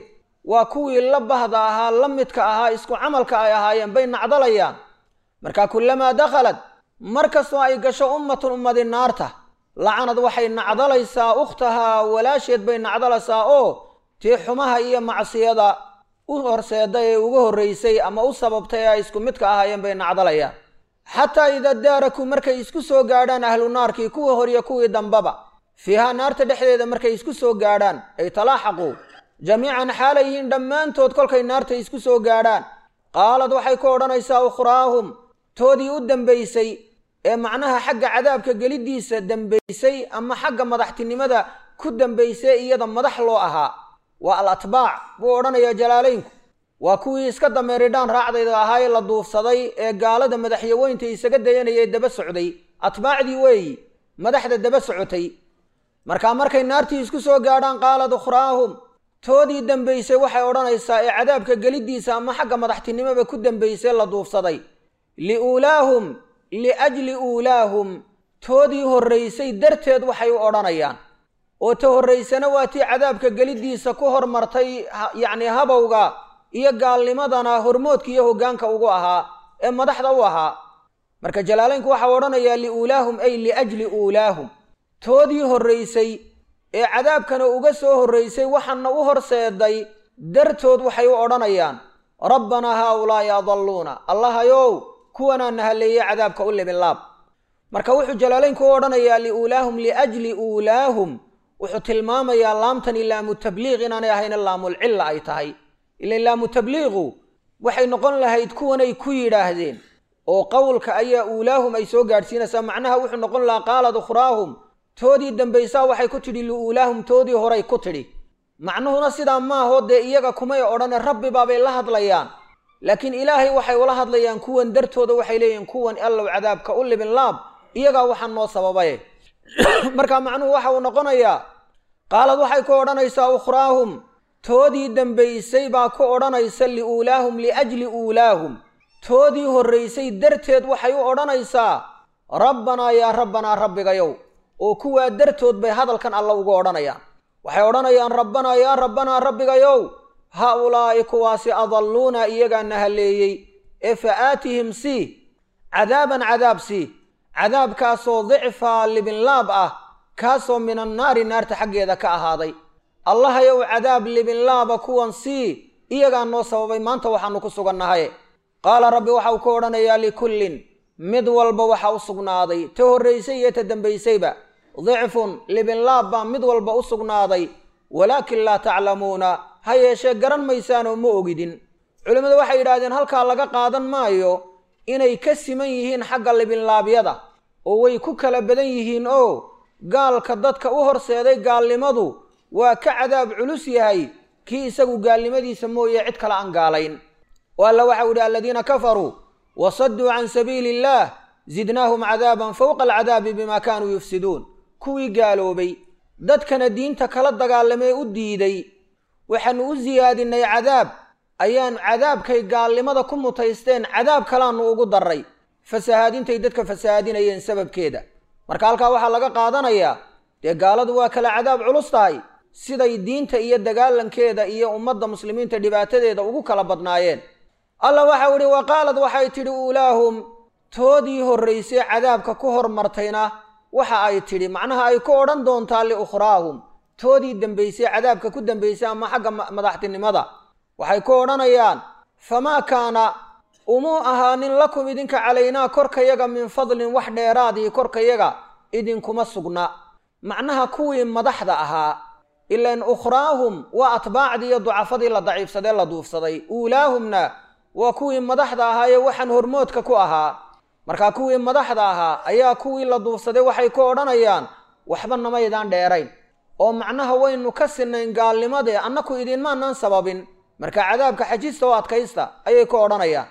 waa kuwii la bahda ahaa la midka ahaa isku camalka ay ahaayeen bay nacdalayaan marka kullamaa dakhalad mar kastoo ay gasho ummatun ummadi naarta lacanad waxay nacdalaysaa ukhtahaa walaasheed bay nacdalaysaa oo tii xumaha iyo macsiyada u horseeda ee uga horraysay ama u sababtay ee ay isku midka ahaayeen bay nacdalayaan xataa idaa daaraku markay isku soo gaadhaan ahlu naarkii kuwii horiyo kuwii dambaba fiihaa naarta dhexdeeda markay isku soo gaadhaan ay talaaxaquu jamiican xaalay yihiin dhammaantood kolkay naarta isku soo gaadhaan qaalad waxay ku odhanaysaa ukhraahum toodii u dembaysay ee macnaha xagga cadaabka geliddiisa dembaysay ama xagga madaxtinimada ku dembaysay iyada madax loo ahaa waa al atbaac buu odhanayaa jalaalaynku waa kuwii iska dameeridhaan raacdayda ahaa ee la duufsaday ee gaalada madaxyaweynta isaga dayanaya ee daba socday atbaacdii weeyi madaxda daba socotay markaa markay naartii isku soo gaadhaan qaalad ukhraahum toodii dembaysay waxay odhanaysaa ee cadaabka geliddiisa ama xagga madaxtinimoba ku dembaysay la duufsaday liuulaahum liajli uulaahum toodii horraysay darteed waxay u odhanayaan oo ta horraysana waa tii cadaabka geliddiisa ku hormartay yacni habowga iyo gaalnimadana hormoodka iyo hoggaanka ugu ahaa ee madaxda u ahaa marka jalaalaynku waxau odhanayaa liuulaahum ay liajli uulaahum toodii horraysay ee cadaabkana uga soo horraysay waxaana u horseeday dartood waxay u odhanayaan rabbanaa haaulaa'i adalluuna allahayow kuwanaa nahaleeye cadaabka u libinlaab marka wuxuu jalaalaynku u odhanayaa liuulaahum liajli uulaahum wuxuu tilmaamayaa laamtani laamu tabliiq inaanay ahayna laamulcilla ay tahay ilan laamu tabliiqu waxay noqon lahayd kuwanay ku yidhaahdeen oo qowlka ayaa uulaahum ay soo gaadhsiinaysaa macnaha wuxuu noqon lahaa qaalad ukhraahum toodii dambaysaa waxay ku tidhi liuulaahum toodii horay ku tidhi macnuhuna sidaa maahoo dee iyaga kumay odhane rabbi baabay la hadlayaan laakiin ilaahay waxay ula hadlayaan kuwan dartooda waxay leeyihiin kuwan allow cadaabka u libin laab iyagaa waxaa noo sababaye marka macnuhu waxa uu noqonayaa qaalad waxay ku odhanaysaa ukhraahum toodii dembaysay baa ku odhanaysa liuulaahum liajli uulaahum toodii horraysay darteed waxay u odhanaysaa rabbanaa yaa rabbanaa rabbigayow oo kuwaa dartood bay hadalkan alla ugu odhanayaan waxay odhanayaan rabbanaa yaa rabbanaa rabbigayow haa ulaa'i kuwaasi adalluuna iyagaa nahaleeyey ee fa aatihim sii cadaaban cadaab sii cadaabkaasoo dicfaa libinlaab ah kaasoo min annaari naarta xaggeeda ka ahaaday allahayow cadaab libinlaaba kuwan sii iyagaa noo sababay maanta waxaannu ku sugannahay qaala rabbi waxau ku odhanayaa likullin mid walba waxa u sugnaaday ta horraysay iyo ta dembaysayba dicfun libinlaab baa mid walba u sugnaaday walaakin laa taclamuuna ha yeeshee garan maysaanoo ma ogidin culimmadu waxay yidhaahdeen halkaa laga qaadan maayo inay ka siman yihiin xagga libinlaabyada oo way ku kala badan yihiin oo gaalka dadka u horseeday gaalnimadu waa ka cadaab culus yahay kii isagu gaalnimadiisa mooye cid kale aan gaalayn oo alla waxau yidhi aladiina kafaruu wasadduu can sabiili illaah zidnaahum cadaaban fowqa alcadaabi bimaa kaanuu yufsiduun kuwii gaaloobay dadkana diinta kala dagaalamee u diiday waxaannu u siyaadinay cadaab ayaan cadaabkay gaalnimada ku mutaysteen cadaab kalaannu ugu darray fasahaadintay dadka fasahaadinayeen sababkeeda marka halkaa waxaa laga qaadanayaa dee gaaladu waa kala cadaab culus tahay siday diinta iyo dagaalankeeda iyo ummadda muslimiinta dhibaatadeeda ugu kala badnaayeen alla waxau idhi wa qaalad waxay tidhi uulaahum toodii horraysay cadaabka ku hormartayna waxa ay tidhi macnaha ay ku odhan doontaa liukhraahum toodii dembaysay cadaabka ku dembaysay ama xagga madaxtinimada waxay ku odhanayaan famaa kaana umuu ahaanin lakum idinka calaynaa korkayaga min fadlin wax dheeraadii korkayaga idinkuma sugna macnaha kuwii madaxda ahaa ilan ukhraahum waa atbaacdii iyo ducafadii la daciifsadee la duufsaday uulaahumna waa kuwii madaxda ahaa ee waxaan hormoodka ku ahaa markaa kuwii madaxda ahaa ayaa kuwii la duufsaday waxay ku odhanayaan waxba namaydaan dheerayn oo macnaha waynu ka sinayn gaalnimadee annaku idinmaanaan sababin marka cadaabka xajista oo adkaysta ayay ku odhanayaan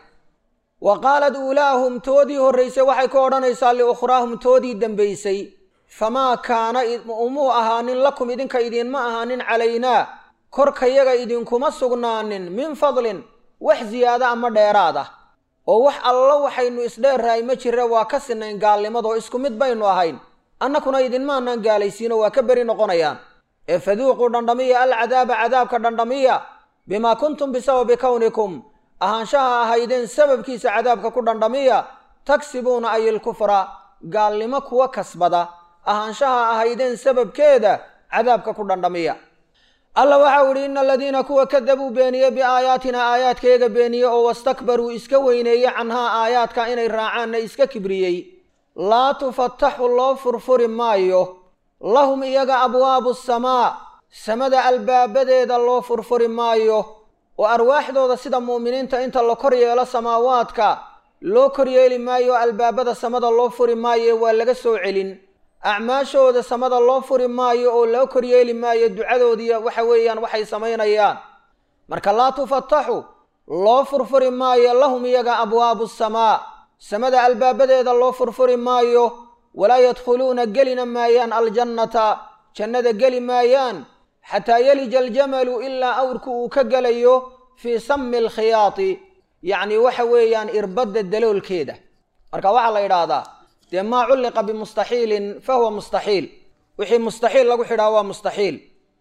wa qaalad uulaahum toodii horraysay waxay ku odhanaysaa liukhraahum toodii dembaysay famaa kaana umuu ahaanin lakum idinka idiinma ahaanin calaynaa korkayaga idinkuma sugnaanin min fadlin wax ziyaado ama dheeraad ah oo wax allo waxaynu isdheerrahay ma jira waa ka sinayn gaalnimadoo isku mid baynu ahayn annakuna idinmaanaan gaalaysiino waa ka beri noqonayaan ee faduuquu dhandhamiya alcadaaba cadaabka dhandhamiya bimaa kuntum bisababi kownikum ahaanshaha ahaydeen sababkiisa cadaabka ku dhandhamiya tagsibuuna ay ilkufra gaalnimo kuwa kasbada ahaanshaha ahaydeen sababkeeda cadaabka ku dhandhamiya alla waxau idhi ina aladiina kuwa kadabuu beeniye biaayaatina aayaadkeega beeniye oo wastakbaruu iska weyneeye canhaa aayaadka inay raacaanna iska kibriyey laa tufataxu loo furfuri maayo lahum iyaga abwaabu samaa samada albaabadeeda loo furfuri maayo oo arwaaxdooda sida mu'miniinta inta la kor yeelo samaawaadka loo koryeeli maayo albaabada samada loo furi maayo waa laga soo celin acmaashooda samada loo furi maayo oo loo koryeeli maayo ducadoodiiya waxa weeyaan waxay samaynayaan marka laa tufataxu loo furfuri maayo lahum iyaga abwaabu samaa samada albaabadeeda loo furfuri maayo walaa yadkhuluuna gelina maayaan aljannata jannada geli maayaan xataa yelija aljamalu ilaa awrku uu ka gelayo fii sami alkhiyaati yacni waxa weeyaan irbadda daloolkeeda marka waxaa la yidhaahdaa dee maa culliqa bimustaxiilin fa huwa mustaxiil wixii mustaxiil lagu xidhaa waa mustaxiil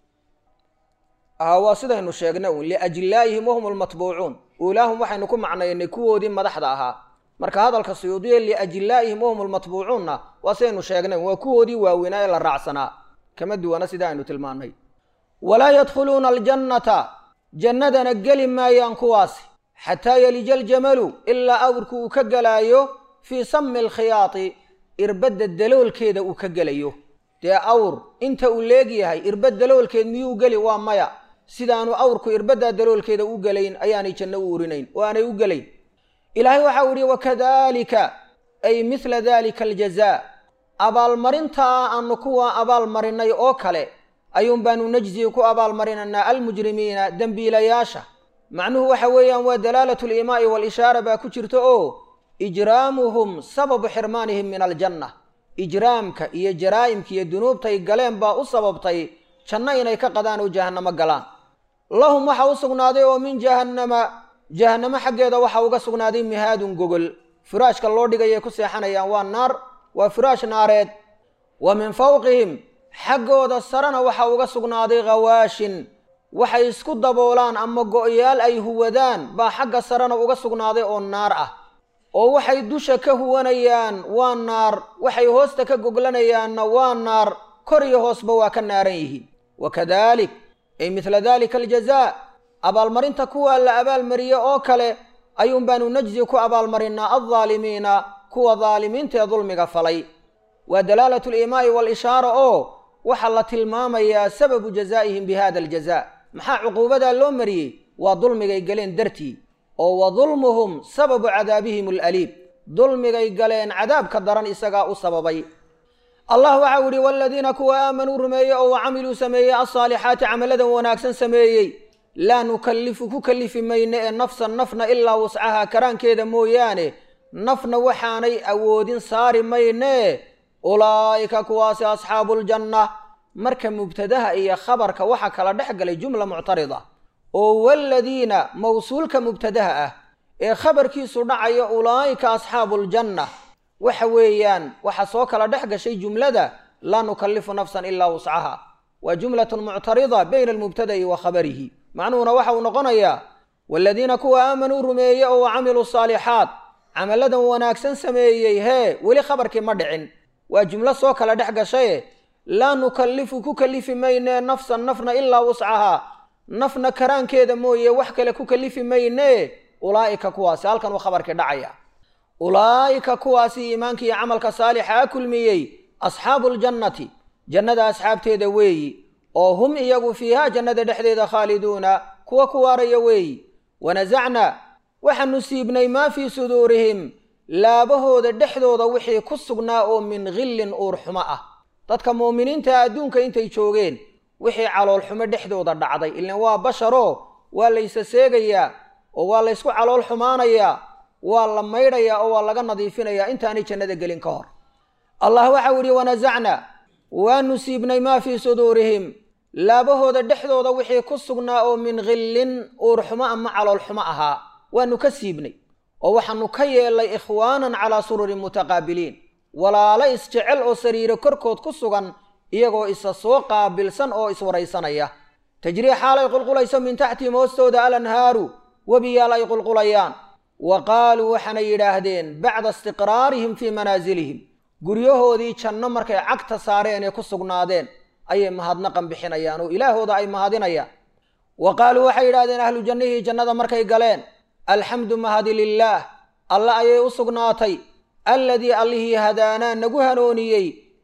waa sidaynu sheegnay un liajlaa'ihim wahum almatbuucuun uulaahum waxaynu ku macnaynay kuwoodii madaxda ahaa marka hadalka suyuudiya liajlaa'ihim wahum almatbuucuunna waa sidaynu sheegnay waa kuwoodii waaweynaa ee la raacsanaa kama duwana sida aynu tilmaannay walaa yadkhuluuna aljannata jannadana geli maayaan kuwaasi xataa yelija aljamalu ilaa awrku uu ka gelaayo fii sami alkhiyaati irbadda daloolkeeda uu ka gelayo dee awr inta uu leegyahay irbad daloolkeed miyuu geli waa maya sidaanu awrku irbaddaa daloolkeeda u gelayn ayaanay janno u urinayn oo aanay u gelayn ilaahay waxau idhi wakadalika ay mithla dalika aljazaa abaalmarintaa aanu kuwa abaalmarinay oo kale ayuun baanu najzii ku abaalmarinaynaa almujrimiina dembiilayaasha macnuhu waxa weeyaan waa dalaalatu liimaa'i waalishaara baa ku jirta oo ijraamuhum sababu xirmaanihim min aljanna ijraamka iyo jaraa'imka iyo dunuubtay galeen baa u sababtay janno inay ka qadaan oo jahannamo galaan lahum waxa u sugnaaday oo min jahannama jahannamo xaggeeda waxa uga sugnaaday mihaadun gogol furaashka loo dhigayay ku seexanayaan waa naar waa furaash naareed wa min fawqihim xaggooda sarena waxa uga sugnaaday khawaashin waxay isku daboolaan ama go'yaal ay huwadaan baa xagga sarena uga sugnaaday oo naar ah oo waxay dusha ka huwanayaan waa naar waxay hoosta ka goglanayaanna waa naar kor iyo hoosba waa ka naaran yihiin wakadalik ay midla dalika aljazaa abaalmarinta kuwa la abaalmariye oo kale ayuun baanu najzi ku abaalmarinaa aldaalimiina kuwa daalimiinta ee dulmiga falay waa dalaalatu liimaa'i waalishaara oo waxaa la tilmaamayaa sababu jazaa'ihim bi hada aljaza maxaa cuquubadaa loo mariyey waa dulmigay galeen dartii oo wa dulmuhum sababu cadaabihim alaliim dulmigay galeen cadaabka daran isagaa u sababay allah waxau idhi waladiina kuwa aamanuu rumeeye oo wa camiluu sameeyey alsaalixaati camaladan wanaagsan sameeyey laa nukallifu ku kallifi mayne ee nafsan nafna ilaa wuscahaa karaankeeda mooyaane nafna waxaanay awoodin saari mayne ulaa'ika kuwaasi asxaabuuljanna marka mubtadaha iyo khabarka waxaa kala dhex galay jumla muctarida oo waladiina mawsuulka mubtadaha ah ee khabarkiisu dhacayo ulaa'ika asxaabuuljanna waxa weeyaan waxaa soo kala dhex gashay jumlada laa nukallifu nafsan ilaa wuscaha waa jumlatun muctarida bayna almubtada'i wa khabarihi macnuhuna waxa uu noqonayaa waladiina kuwa aamanuu rumeeye oo wa camiluu saalixaat camalladan wanaagsan sameeyey hee weli khabarkii ma dhicin waa jumlo soo kala dhex gashaye laa nukallifu ku kallifi maynee nafsan nafna ilaa wuscahaa nafna karaankeeda mooye wax kale ku kallifi maynee ulaa'ika kuwaasi halkan uu khabarkii dhacaya ulaa'ika kuwaasi iimaanka iyo camalka saalixa a kulmiyey asxaabuuljannati jannada asxaabteeda weeyi oo hum iyagu fiihaa jannada dhexdeeda khaaliduuna kuwa ku waaraya weeyi wanasacnaa waxaanu siibnay maa fii suduurihim laabahooda dhexdooda wixii ku sugnaa oo min khillin uurxumo ah dadka muuminiinta adduunka intay joogeen wixii caloolxumo dhexdooda dhacday ilan waa basharoo waa la ysa seegayaa oo waa la ysku calool xumaanayaa waa la maydhayaa oo waa laga nadiifinayaa intaanay jannada gelin ka hor allah waxau yidhi wanasacna waanu siibnay maa fii suduurihim laabahooda dhexdooda wixii ku sugnaa oo min khillin uurxumo ama caloolxumo ahaa waanu ka siibnay oo waxaanu ka yeelnay ikhwaanan calaa sururin mutaqaabiliin walaalo isjecel oo sariiro korkood ku sugan iyagoo isa soo qaabilsan oo iswaraysanaya tajrii xaalay qulqulayso min taxtihim hoostooda alanhaaru webiyaal ay qulqulayaan wa qaaluu waxaanay yidhaahdeen bacda istiqraarihim fii manaasilihim guryahoodii janno markay cagta saareen ee ku sugnaadeen ayay mahadnaqan bixinayaan oo ilaahooda ay mahadinayaan wa qaaluu waxay yidhahdeen ahlu jannihii jannada markay galeen alxamdu mahadi lilaah alle ayay u sugnaatay alladii allihii hadaanaa nagu hanooniyey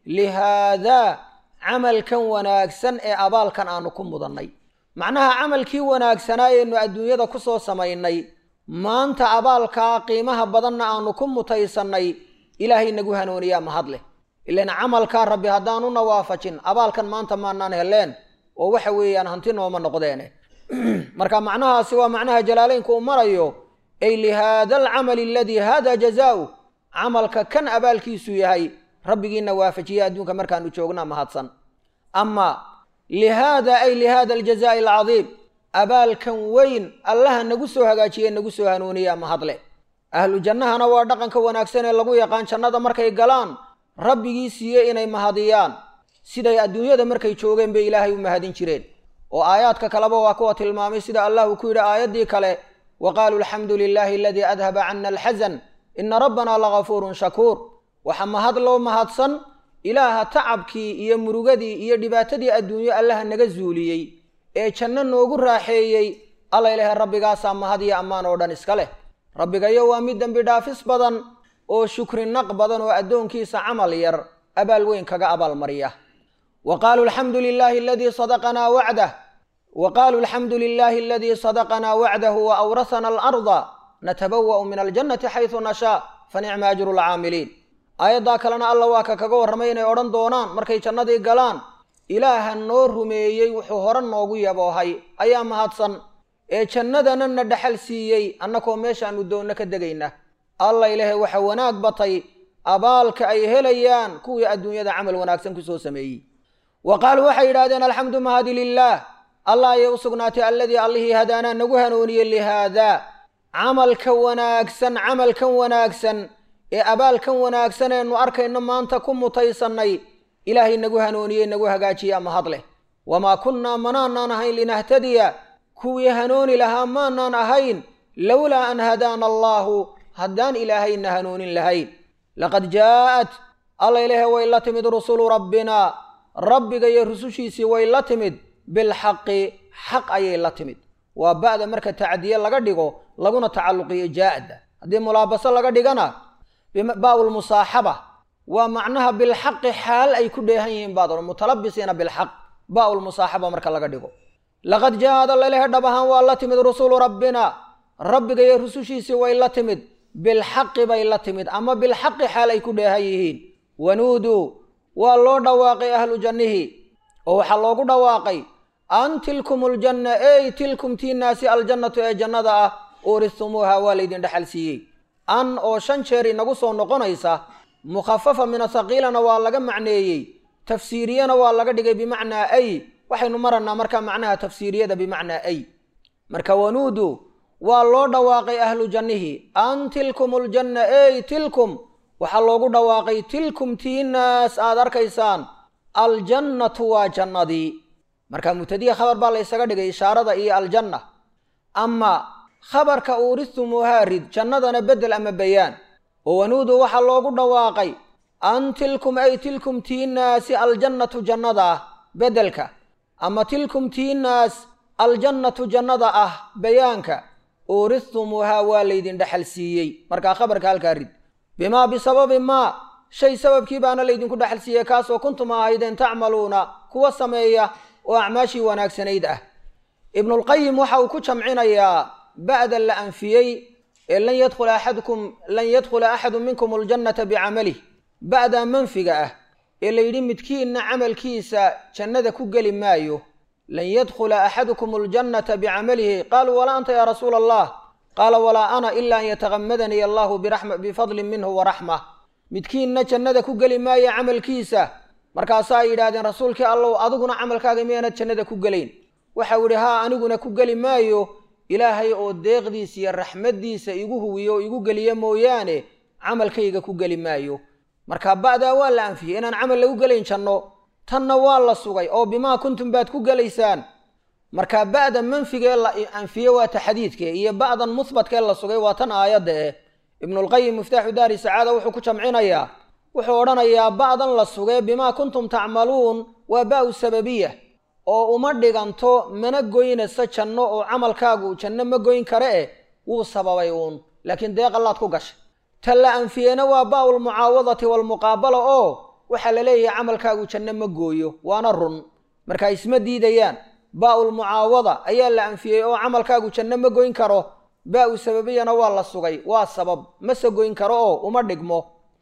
lihaadaa camalkan wanaagsan ee abaalkan aanu ku mudannay macnaha camalkii wanaagsanaa eenu adduunyada ku soo samaynay maanta abaalkaa qiimaha badanna aanu ku mutaysannay ilaahay nagu hanooniyaa mahad leh ilan camalkaa rabbi haddaanuna waafajin abaalkan maanta maanaan heleen oo waxa weeyaan hanti nooma noqdeene marka macnahaasi waa macnaha jalaaleynku uu marayo ay lihaada alcamali aladii hada jazaau camalka kan abaalkiisu yahay rabbigiina waafajiya adduunka markaanu joogna mahadsan ama lihaada ay lihaada aljazaai alcadiim abaalkan weyn allaha nagu soo hagaajiye nagu soo hanuuniyaa mahadle ahlu jannahana waa dhaqanka wanaagsan ee lagu yaqaan jannada markay galaan rabbigii siiye inay mahadiyaan siday adduunyada markay joogeen bay ilaahay u mahadin jireen oo aayaadka kaleba waa kuwa tilmaamay sida allah uu ku yidhi aayaddii kale wa qaaluu alxamdu lilaahi aladii adhaba cana alxasan ina rabbanaa lagafuurun shakuur waxa mahad loo mahadsan ilaaha tacabkii iyo murugadii iyo dhibaatadii adduunyo allaha naga zuuliyey ee janno noogu raaxeeyey alla ilahay rabbigaasaa mahad iyo ammaan oo dhan iska leh rabbigayo waa mid dembi dhaafis badan oo shukri naq badan oo addoonkiisa camal yar abaal weyn kaga abaalmariya wa qaaluu alxamdu lilaahi aladii sadaqanaa wacdah wa qaaluu alxamdu lilaahi aladii sadaqanaa wacdahu wa awrasana alarda natabawa'u min aljannati xaysu nashaa fa nicma ajru lcaamiliin aayaddaa kalena alla waa ka kaga warramay inay odhan doonaan markay jannadii galaan ilaaha noo rumeeyey wuxuu hore noogu yaboohay ayaa mahadsan ee jannadana na dhaxal siiyey annakoo meeshaannu doonno ka degayna alla ilaahay waxa wanaag batay abaalka ay helayaan kuwii adduunyada camal wanaagsan kusoo sameeyey wa qaaluu waxay yidhahdeen alxamdu mahadi lilaah allah ayay u sugnaatay alladii allihii hadaanaa nagu hanuuniyey lihaadaa camalka wanaagsan camalkan wanaagsan ee abaalkan wanaagsan eenu arkayno maanta ku mutaysannay ilaahay nagu hanuuniyey nagu hagaajiyaa mahad leh wamaa kunnaa manaanaan ahayn linahtadiya kuwii hanuuni lahaa maanaan ahayn lowlaa an hadaana allaahu haddaan ilaahayna hanuunin lahayn laqad jaa'at alla ilaahay way la timid rusulu rabbina rabbiga iyo rusushiisii way la timid bilxaqi xaq ayay la timid waa ba'da marka tacdiye laga dhigo laguna tacalluqiyo jaa'da haddii mulaabaso laga dhigana ba'ulmusaaxaba waa macnaha bilxaqi xaal ay ku dheehan yihiin baad odhan mutalabisiina bilxaq ba'ulmusaaxaba marka laga dhigo laqad jaa'ad alla ilahay dhab ahaan waa la timid rusulu rabbina rabbiga iyo rusushiisii way la timid bilxaqi bay la timid ama bilxaqi xaal ay ku dheehan yihiin wanuuduu waa loo dhawaaqay ahlu jannihi oo waxaa loogu dhawaaqay an tilkum aljanna ey tilkum tiinaasi aljannatu ee jannada ah uuristumuuha waa laydin dhexal siiyey an oo shan jeer inagu soo noqonaysa mukhafafa min athaqiilana waa laga macneeyey tafsiiriyana waa laga dhigay bimacnaa ay waxaynu maranaa markaa macnaha tafsiiriyada bimacnaa ay marka wanuudu waa loo dhawaaqay ahlu jannihi an tilkum aljanna ey tilkum waxaa loogu dhawaaqay tilkum tiinaas aad arkaysaan aljannatu waa jannadii marka mubtadiya khabar baa la ysaga dhigay ishaarada iyo aljanna ama khabarka uuristumuuhaa rid jannadana beddel ama bayaan oo wanuudu waxaa loogu dhawaaqay an tilkum ay tilkum tiinaasi aljannatu jannada ah beddelka ama tilkum tiinaas aljannatu jannada ah bayaanka uuristumuuhaa waa laydin dhexal siiyey markaa khabarka halkaa rid bimaa bisababi maa shay sababkii baana laydinku dhexal siiyey kaasoo kuntum ahaydeen tacmaluuna kuwa sameeya oo acmaashii wanaagsanayd ah ibnulqayim waxa uu ku jamcinayaa ba'da la anfiyey ee lan yadkhula axadukum lan yadkhula axadu minkum aljannata bicamalih ba'daa manfiga ah ee layidhi midkiinna camalkiisa jannada ku geli maayo lan yadkhula axadukum aljannata bicamalihi qaaluu walaa anta yaa rasuula allah qaala walaa ana ila an yatakamadanii allahu bifadlin minhu waraxma midkiinna jannada ku geli maayo camalkiisa markaasaa ay yidhahdeen rasuulkii allow adiguna camalkaaga miyaanad jannada ku gelayn waxau yidhi haa aniguna ku geli maayo ilaahay oo deeqdiisa iyo raxmaddiisa igu huwiyo oo igu geliya mooyaane camalkayga ku geli maayo marka ba'daa waa la anfiyey inaan camal lagu gelayn janno tanna waa la sugay oo bimaa kuntum baad ku gelaysaan marka ba'da manfigee la anfiye waa taxdiidke iyo ba'dan muhbatkee la sugay waa tan aayadda eh ibnulqayim miftaaxu daari sacaada wuxuu ku jamcinayaa wuxuu odhanayaa ba'dan la sugee bimaa kuntum tacmaluun waa ba'u sababiya oo uma dhiganto mana goynaysa janno oo camalkaagu janno ma goyn kare eh wuu sababay uun laakiin deeqallaad ku gashay ta la anfiyena waa baa'u lmucaawadati waalmuqaabala oo waxaa la leeyahay camalkaagu janno ma gooyo waana run marka isma diidayaan baa'u lmucaawada ayaa la anfiyey oo camalkaagu janno ma goyn karo baa'u sababiyana waa la sugay waa sabab mase goyn karo oo uma dhigmo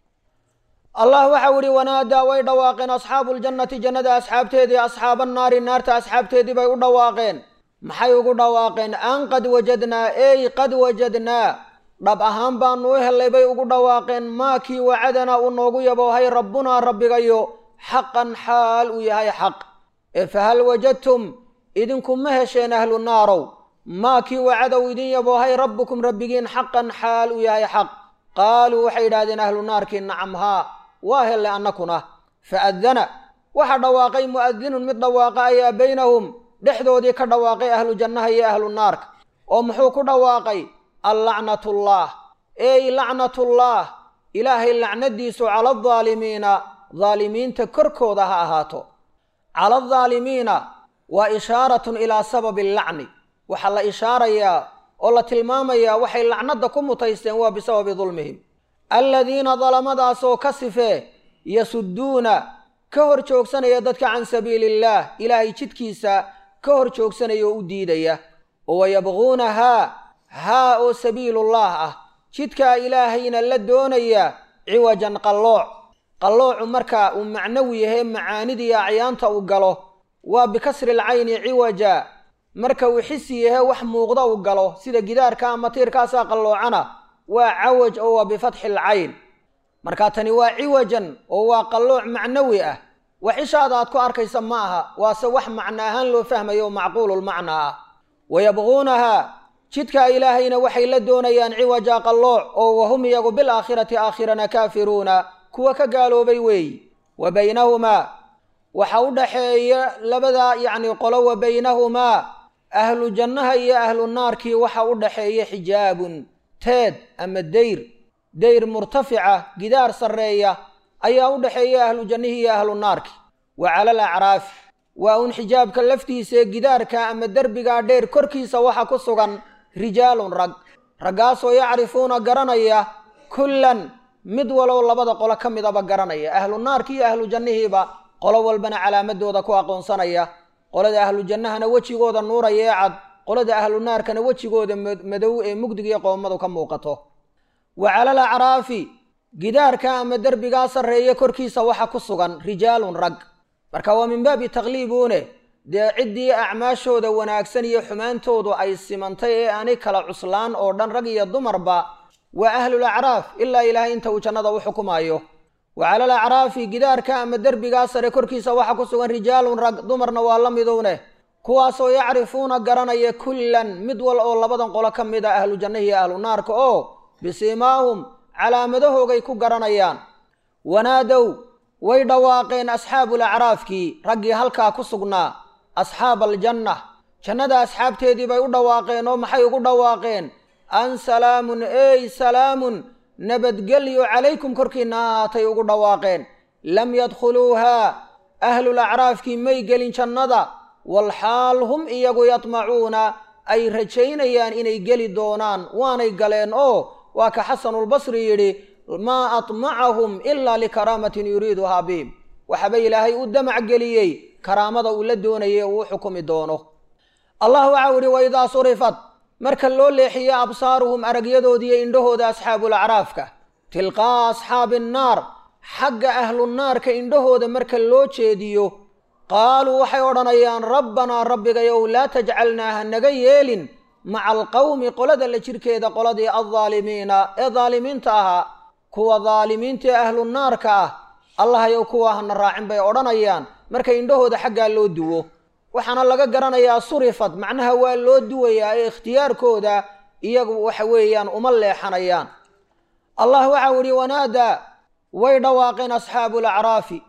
allah waxau idhi wanaadaa way dhawaaqeen asxaabu ljannati jannada asxaabteedii asxaaba naari naarta asxaabteedii bay u dhawaaqeen maxay ugu dhawaaqeen an qad wajadnaa ey qad wajadnaa dhab ahaan baanu u hellay bay ugu dhawaaqeen maakii wacadanaa uu noogu yaboohay rabbunaa rabbigayo xaqan xaal uu yahay xaq ee fahal wajadtum idinku ma hesheen ahlu naarow maakii wacadow idin yaboohay rabbukum rabbigiin xaqan xaal uu yahay xaq qaaluu waxay yidhahdeen ahlu naarkii nacam haa waa hellay annakuna faadana waxa dhawaaqay mu'adinun mid dhawaaqa ayaa baynahum dhexdoodii ka dhawaaqay ahlu jannaha iyo ahlu naarka oo muxuu ku dhawaaqay allacnatullah ey lacnatullah ilaahay lacnadiisu cala aldaalimiina daalimiinta korkooda ha ahaato cala aldaalimiina waa ishaaratun ilaa sababi allacni waxaa la ishaarayaa oo la tilmaamayaa waxay lacnadda ku mutaysteen waa bisababi dulmihim aladiina dalamadaasoo ka sifee yasudduuna ka hor joogsanaya dadka can sabiili illaah ilaahay jidkiisa ka hor joogsanaya oo u diidaya oo wayabquunahaa haa oo sabiilullah ah jidkaa ilaahayna la doonaya ciwajan qallooc qalloocu marka uu macnawi yahay macaanidii acyaanta uu galo waa bikasri lcayni ciwaja marka uu xisi yahe wax muuqda uu galo sida gidaarka ama tiirkaasaa qalloocana waa cawaj oo waa bifatxi lcayn marka tani waa ciwajan oo waa qallooc macnawi ah wax ishaada aad ku arkaysa ma aha waase wax macno ahaan loo fahmayo oo macquululmacnaa ah wayabquunahaa jidka ilaahayna waxay la doonayaan ciwaja qallooc oo wahum iyagu bilaakhirati aakhirana kaafiruuna kuwa ka gaaloobay weeyi wa baynahumaa waxa u dhaxeeya labada yacni qolo wa baynahumaa ahlu jannaha iyo ahlu naarkii waxa u dhaxeeya xijaabun teed ama dayr dayr murtafica gidaar sarreeya ayaa u dhaxeeya ahlu jannihii iyo ahlu naarki wa cala al acraafi waa un xijaabka laftiisaee gidaarka ama derbigaa dheer korkiisa waxa ku sugan rijaalun rag raggaasoo yacrifuuna garanaya kullan mid walow labada qolo ka midaba garanaya ahlu naarki iyo ahlu jannihiiba qolo walbana calaamadooda ku aqoonsanaya qolada ahlu jannahana wejigooda nuuraya ee cad qolada ahlu naarkana wejigooda madow ee mugdiga iyo qoomadu ka muuqato wa calal acraafi gidaarka ama derbigaa sarreeya korkiisa waxa ku sugan rijaalun rag marka waa min baabi takliibuune dee ciddii acmaashooda wanaagsan iyo xumaantoodu ay simantay ee aanay kala cuslaan oo dhan rag iyo dumarba waa ahlul acraaf ilaa ilaahay inta uu jannada u xukumaayo wa calal acraafi gidaarka ama derbigaa sare korkiisa waxa ku sugan rijaalun rag dumarna waa la midowne kuwaasoo yacrifuuna garanaya kullan mid wal oo labadan qolo ka mid a ahlu jannahi iyo ahlu naarka oo bisiimaahum calaamadahoogay ku garanayaan wanaadow way dhawaaqeen asxaabul acraafkii raggii halkaa ku sugnaa asxaab aljanna jannada asxaabteedii bay u dhawaaqeen oo maxay ugu dhawaaqeen an salaamun ey salaamun nabadgelyo calaykum korkiinna ahaatay ugu dhawaaqeen lam yadkhuluuhaa ahlul acraafkii may gelin jannada walxaal hum iyagu yadmacuuna ay rajaynayaan inay geli doonaan waanay galeen oo waa ka xasanulbasri yidhi maa atmacahum ilaa likaraamatin yuriiduhaa bihim waxaba ilaahay u damac geliyey karaamada uu la doonayay uu u xukumi doono allah waxau idhi waidaa surifat marka loo leexiyo absaaruhum aragyadoodiiyo indhahooda asxaabul acraafka tilqaa asxaabi annaar xagga ahlu naarka indhahooda marka loo jeediyo qaaluu waxay odhanayaan rabbanaa rabbigayow laa tajcalnaa ha naga yeelin maca alqawmi qolada la jirkeeda qoladii aldaalimiina ee daalimiinta ahaa kuwa daalimiinta ee ahlu naarka ah allahayow kuwa hana raacin bay odhanayaan marka indhahooda xaggaa loo duwo waxaana laga garanayaa surifad macnaha waa loo duwayaa ee ikhtiyaarkooda iyagu waxa weeyaan uma leexanayaan allah waxau idhi wanaadaa way dhawaaqeen asxaabul acraafi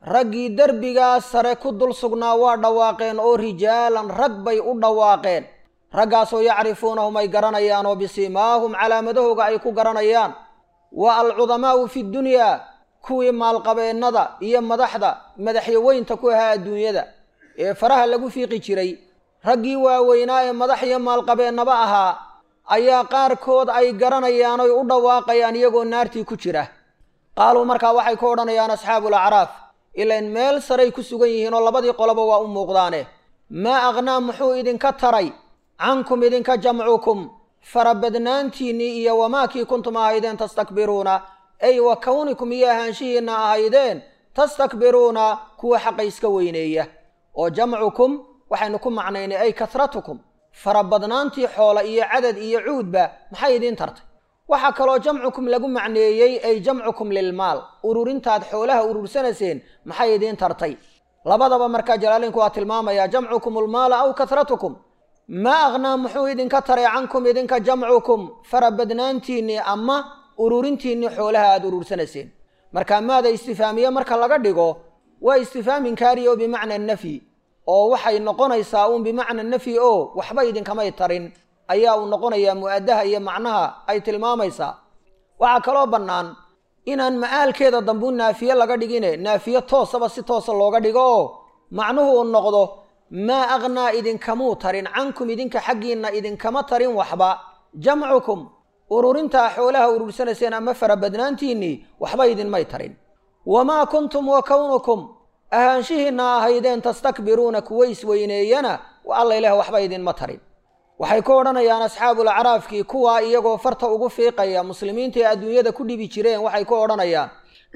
raggii derbigaas sare ku dul sugnaa waa dhawaaqeen oo rijaalan rag bay u dhawaaqeen raggaasoo yacrifuunahum ay garanayaan oo bisimaahum calaamadahooga ay ku garanayaan wa alcudamaa'u fi dunyaa kuwii maalqabeennada iyo madaxda madaxyaweynta ku ahaa adduunyada ee faraha lagu fiiqi jiray raggii waaweynaa ee madax iyo maalqabeennaba ahaa ayaa qaarkood ay garanayaan oy u dhawaaqayaan iyagoo naartii ku jira qaaluu markaa waxay ku odhanayaan asxaabu alacraaf ilain meel saray ku sugan yihiin oo labadii qoloba waa u muuqdaane maa aqhnaa muxuu idinka taray cankum idinka jamcukum farabadnaantiinnii iyo wamaakii kuntum ahaydeen tastakbiruuna ay wa kawnikum iyo ahaanshihiinna ahaydeen tastakbiruuna kuwa xaqa iska weyneeya oo jamcukum waxaynu ku macnaynay ay kasratukum farabadnaantii xoola iyo cadad iyo cuudba maxay idiin tartay waxaa kaloo jamcukum lagu macneeyey ay jamcukum lilmaal ururintaad xoolaha urursanayseen maxay idiin tartay labadaba markaa jalaalinku waa tilmaamayaa jamcukum ulmaala aw kasratukum maa aqhnaa muxuu idinka taray cankum idinka jamcukum farabadnaantiinnii ama ururintiinnii xoolaha aada urursanayseen markaa maada istifaamiye marka laga dhigo waa istifaam inkaari oo bimacna nafyi oo waxay noqonaysaa uun bimacna nafyi oo waxba idinkamay tarin ayaa uu noqonayaa mu-adaha iyo macnaha ay tilmaamaysaa waxaa kaloo bannaan inaan ma'aalkeeda dambu naafiye laga dhigine naafiye toosaba si toosa looga dhigo oo macnuhu uu noqdo maa aqhnaa idinkamuu tarin cankum idinka xaggiinna idinkama tarin waxba jamcukum ururintaa xoolaha urursanayseen ama farabadnaantiinnii waxba idinmay tarin wamaa kuntum wa kownukum ahaanshihiinna ahaydeen tastakbiruuna kuwa isweyneeyana alla ilaah waxba idinma tarin waxay ku odhanayaan asxaabulacraafkii kuwaa iyagoo farta ugu fiiqaya muslimiinta ee adduunyada ku dhibi jireen waxay ku odhanayaan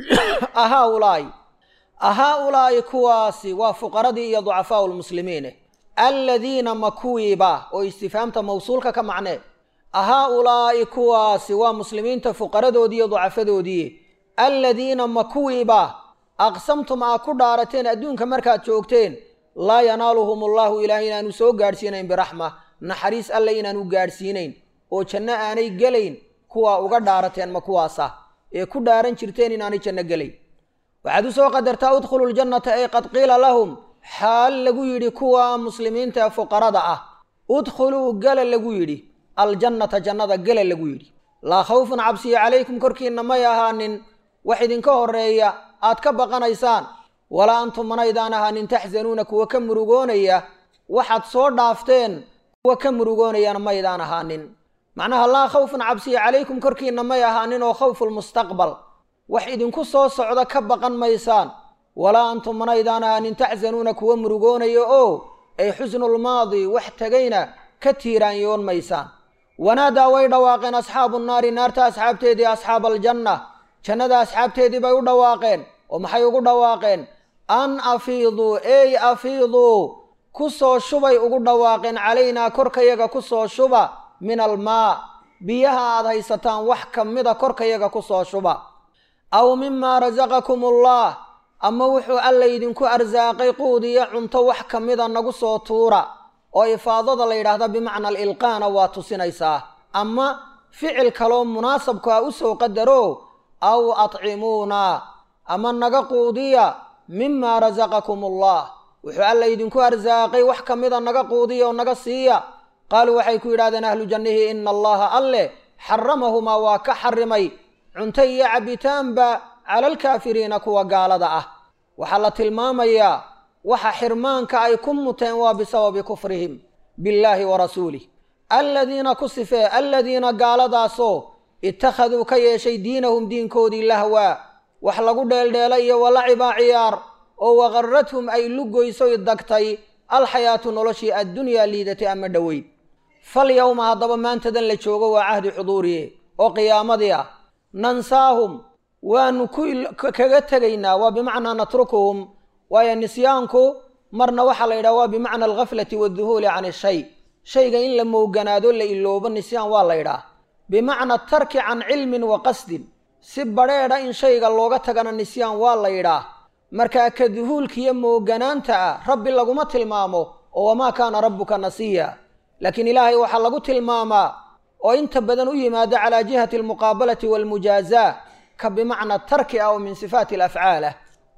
ahaa-ulaa'i ahaa-ulaa'i kuwaasi waa fuqaradii iyo ducafaau lmuslimiine alladiina ma kuwiiba oo istifaamta mawsuulka ka macnee ahaa-ulaa'i kuwaasi waa muslimiinta fuqaradoodii iyo ducafadoodii alladiina ma kuwiiba aqsamtum aa ku dhaarateen adduunka markaad joogteen laa yanaaluhum allaahu ilaah inaanu soo gaadhsiinayn biraxma naxariis alle inaanu gaadhsiinayn oo janno aanay gelayn kuwaa uga dhaarateen ma kuwaasa ee ku dhaaran jirteen inaanay janno gelayn waxaad u soo qadartaa udkhulu ljannata ay qad qiila lahum xaal lagu yidhi kuwa muslimiinta ee fuqarada ah udkhuluu gala lagu yidhi aljannata jannada gala lagu yidhi laa khawfun cabsiya calaykum korkiinna may ahaanin wax idinka horreeya aad ka baqanaysaan walaa antum manaydaan ahaanin taxsanuuna kuwa ka murugoonaya waxaad soo dhaafteen kuwa ka murugoonayana maydaan ahaanin macnaha laa khawfun cabsiya calaykum korkiinna may ahaanin oo khawfulmustaqbal wax idinku soo socda ka baqan maysaan walaa antum manaydaan ahaanin taxsanuuna kuwa murugoonaya oo ay xusnulmaadi wax tegayna ka tiiraanyoon maysaan wanaadaa way dhawaaqeen asxaabu naari naarta asxaabteedii asxaaba aljanna jannada asxaabteedii bay u dhawaaqeen oo maxay ugu dhawaaqeen an afiiduu ey afiiduu ku soo shubay ugu dhawaaqeen calaynaa korkayaga ku soo shuba min almaa biyaha aad haysataan wax ka mida korkayaga ku soo shuba aw mimaa rasaqakum ullah ama wuxuu alla idinku arsaaqay quud iyo cunto wax ka mida nagu soo tuura oo ifaadada la yidhaahda bimacna alilqaana waa tusinaysaa ama ficil kaloo munaasabku ah u soo qadaro aw atcimuuna ama naga quudiya mimaa rasaqakum ullah wuxuu alla idinku arsaaqay wax ka mida naga quudiya oo naga siiya qaaluu waxay ku yidhahdeen ahlu jannihi ina allaha alleh xaramahumaa waa ka xarimay cunto iyo cabbitaanba cala alkaafiriina kuwa gaalada ah waxaa la tilmaamayaa waxa xirmaanka ay ku muteen waa bisababi kufrihim billaahi wa rasuulih aladiina ku sifee aladiina gaaladaasoo ittakhaduu ka yeeshay diinahum diinkoodii lahwaa wax lagu dheeldheelay iyo walacibaa ciyaar oo waqarrathum ay lugoysoy dagtay alxayaatu noloshii addunyaa liidatay ama dhoweyd fal yowma haddaba maantadan la joogo waa cahdi xuduuriye oo qiyaamadii ah nansaahum waanu kaga tegaynaa waa bimacnaa natrukuhum waayo nisyaanku marna waxaa la yidhaha waa bimacna alghaflati waadduhuuli can ishay shayga in la mooganaado la iloobo nisyaan waa la ydhaah bimacna tarki can cilmin wa qasdin si badrheedha in shayga looga tagana nisyaan waa la yidhaah markaa ka duhuulkiiyo mooganaanta ah rabbi laguma tilmaamo oo wamaa kaana rabbuka nasiya laakiin ilaahay waxaa lagu tilmaamaa oo inta badan u yimaado calaa jihati almuqaabalati waalmujaazaa ka bimacna tarki ah oo min sifaati alafcaal ah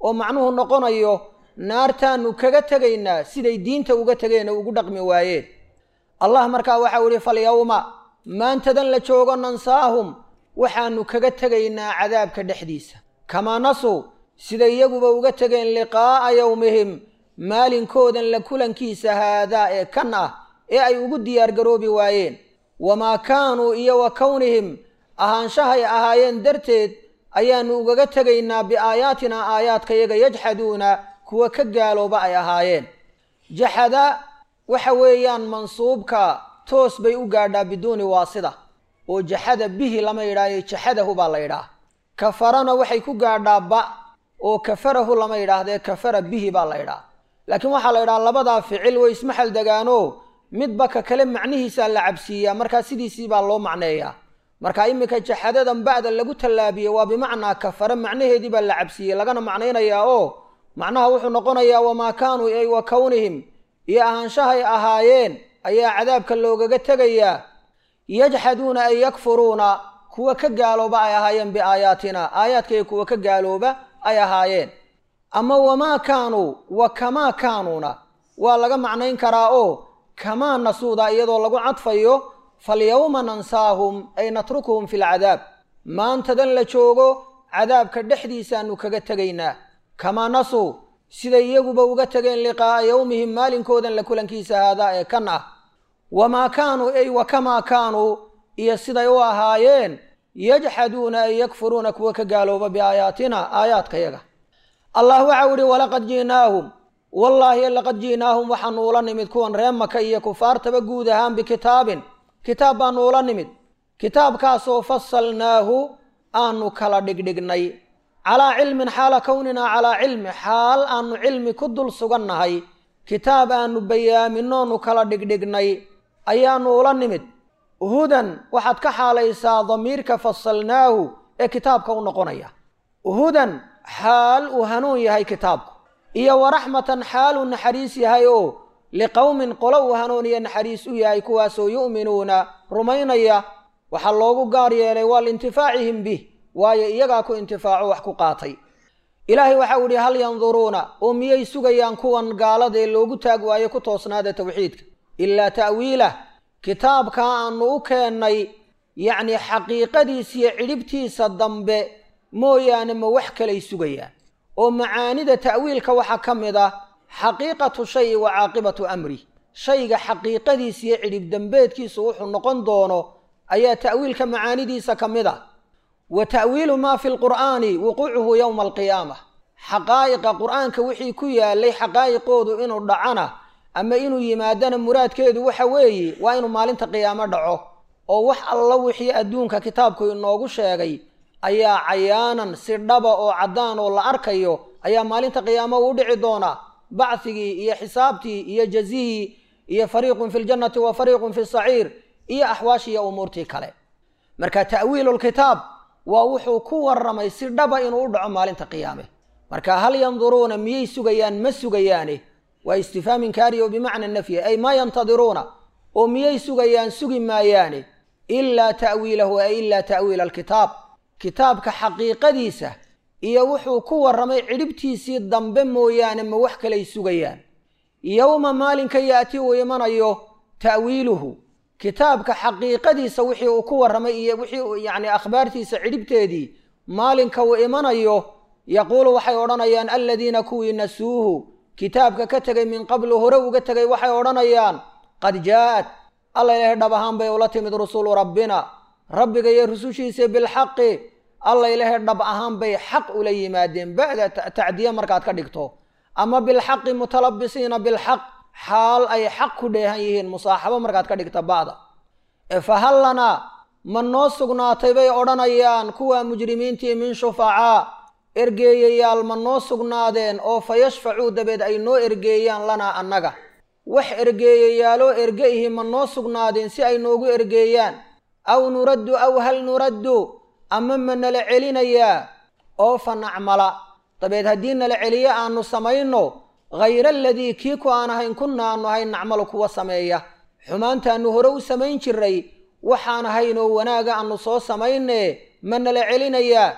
oo macnuhu noqonayo naartaannu kaga tegaynaa siday diinta uga tegeen oo ugu dhaqmi waayeen allah markaa waxau ihi falyawma maantadan la joogo nansaahum waxaannu kaga tegaynaa cadaabka dhexdiisa kamaa nasuu siday iyaguba uga tegeen liqaa'a yowmihim maalinkoodan la kulankiisa haadaa ee kan ah ee ay ugu diyaargaroobi waayeen wamaa kaanuu iyo wa kownihim ahaanshahay ahaayeen darteed ayaannu ugaga tegaynaa biaayaatinaa aayaadkayaga yajxaduuna kuwa ka gaalooba ay ahaayeen jaxada waxa weeyaan mansuubka toos bay u gaadhaa biduuni waasida oo jaxada bihi lama yidhaayo jaxadahu baa la yidhaah kafarana waxay ku gaadhaa ba oo kafarahu lama yidhaahdee kafara bihi baa la yidhaah laakiin waxaa la yidhaha labadaa ficil way ismaxal degaano midba ka kale macnihiisaa la cabsiiyaa markaa sidiisii baa loo macneeyaa marka iminka jaxadadan ba'da lagu tallaabiyey waa bimacnaa kafare macnaheedii baa la cabsiiyey lagana macnaynayaa oo macnaha wuxuu noqonayaa wamaa kaanuu ay wa kownihim iyo ahaanshahay ahaayeen ayaa cadaabka loogaga tegayaa yajxaduuna ay yakfuruuna kuwa ka gaalooba ay ahaayeen biaayaatina aayaadkaiyo kuwa ka gaalooba ay ahaayeen ama wamaa kaanuu wa kamaa kaanuuna waa laga macnayn karaa oo kamaa nasuuda iyadoo lagu cadfayo falyawma nansaahum ay natrukuhum fi lcadaab maantadan la joogo cadaabka dhexdiisaannu kaga tegaynaa kamaa nasuu siday iyaguba uga tegeen liqaa'a yowmihim maalinkoodan la kulankiisa haadaa ee kan ah wamaa kaanuu ay wa kamaa kaanuu iyo siday u ahaayeen yajxaduuna ay yakfuruuna kuwa ka gaalooba biaayaatina aayaadkayaga allah waxau ihi walaqad ji'naahum wallaahi laqad ji'naahum waxaanu ula nimid kuwan ree maka iyo kufaartaba guud ahaan bikitaabin kitaab baanu ula nimid kitaabkaasoo fasalnaahu aanu kala dhigdhignay calaa cilmin xaala kowninaa calaa cilmi xaal aanu cilmi ku dul sugannahay kitaab aanu bayaaminoonu kala dhigdhignay ayaanu ula nimid hudan waxaad ka xaalaysaa damiirka fasalnaahu ee kitaabka u noqonaya hudan xaal uu hanuun yahay kitaabku iyo waraxmatan xaal uu naxariis yahay oo liqowmin qolo uu hanuuniya naxariis u yahay kuwaasoo yu'minuuna rumaynaya waxaa loogu gaar yeelay waa liintifaacihim bih waayo iyagaa ku intifaaco wax ku qaatay ilaahay waxau idhi hal yanduruuna oo miyay sugayaan kuwan gaaladee loogu taag waayo ku toosnaada tawxiidka ilaa ta'wiilah kitaabkaa aanu u keennay yacnii xaqiiqadiisiyo cidhibtiisa dambe mooyaane ma wax kalay sugayaan oo macaanida ta'wiilka waxaa ka mid ah xaqiiqatu shayi wa caaqibatu amri shayga xaqiiqadiisiyo cidhib dambeedkiisu wuxuu noqon doono ayaa ta'wiilka macaanidiisa ka mid ah wa ta'wiilu maa fi lqur'aani wuquucuhu yowma alqiyaama xaqaa'iqa qur'aanka wixii ku yaalay xaqaa'iqoodu inuu dhacana ama inuu yimaadana muraadkeedu waxa weeye waa inuu maalinta qiyaamo dhaco oo wax alla wixii adduunka kitaabku inoogu sheegay ayaa cayaanan si dhaba oo caddaan oo la arkayo ayaa maalinta qiyaamo u dhici doonaa bacigii iyo xisaabtii iyo jazihii iyo fariiqun fi ljannati wa fariiqun fi saciir iyo axwaashiiyo umuurtii kale marka ta'wiilulkitaab waa wuxuu ku warramay si dhaba inuu u dhaco maalinta qiyaame marka hal yanduruuna miyay sugayaan ma sugayaane waa istifhaam inkaari oo bimacna nafyi ay maa yantadiruuna oo miyay sugayaan sugi maayaane ilaa ta'wiilahu ay ilaa ta'wiila alkitaab kitaabka xaqiiqadiisa iyo wuxuu ku warramay cidhibtiisii dambe mooyaane ma wax kalay sugayaan yowma maalinka yaati uu imanayo ta'wiiluhu kitaabka xaqiiqadiisa wixii uu ku warramay iyo wixii yacni akhbaartiisa cidhibteedii maalinka uu imanayo yaquulu waxay odhanayaan aladiina kuwii nasuuhu kitaabka ka tegay min qablu hore uga tegay waxay odhanayaan qad jaa'at alla ilaahay dhab ahaan bay ula timid rusulu rabbina rabbiga iyo rusushiisa bilxaqi alla ilaahay dhab ahaan bay xaq ula yimaadeen ba'da tacdiye markaad ka dhigto ama bilxaqi mutalabisiina bilxaq xaal ay xaq ku dheehan yihiin musaaxabo markaad ka dhigta ba'da ee fahal lanaa ma noo sugnaatay bay odhanayaan kuwa mujrimiintii min shufacaa ergeeyayaal ma noo sugnaadeen oo fa yashfacuu dabeed ay noo ergeeyaan lanaa annaga wax ergeeyayaaloo erge ihi ma noo sugnaadeen si ay noogu ergeeyaan aw nuraddu aw hal nuraddu ama ma nala celinayaa oo fa nacmala dabeed haddii nala celiyo aanu samayno hayra aladii kii ku aan ahayn kunna aanu ahayn nacmalu kuwa sameeya xumaantaannu hore u samayn jiray waxaan ahaynoo wanaaga aanu soo samayne ma nala celinayaa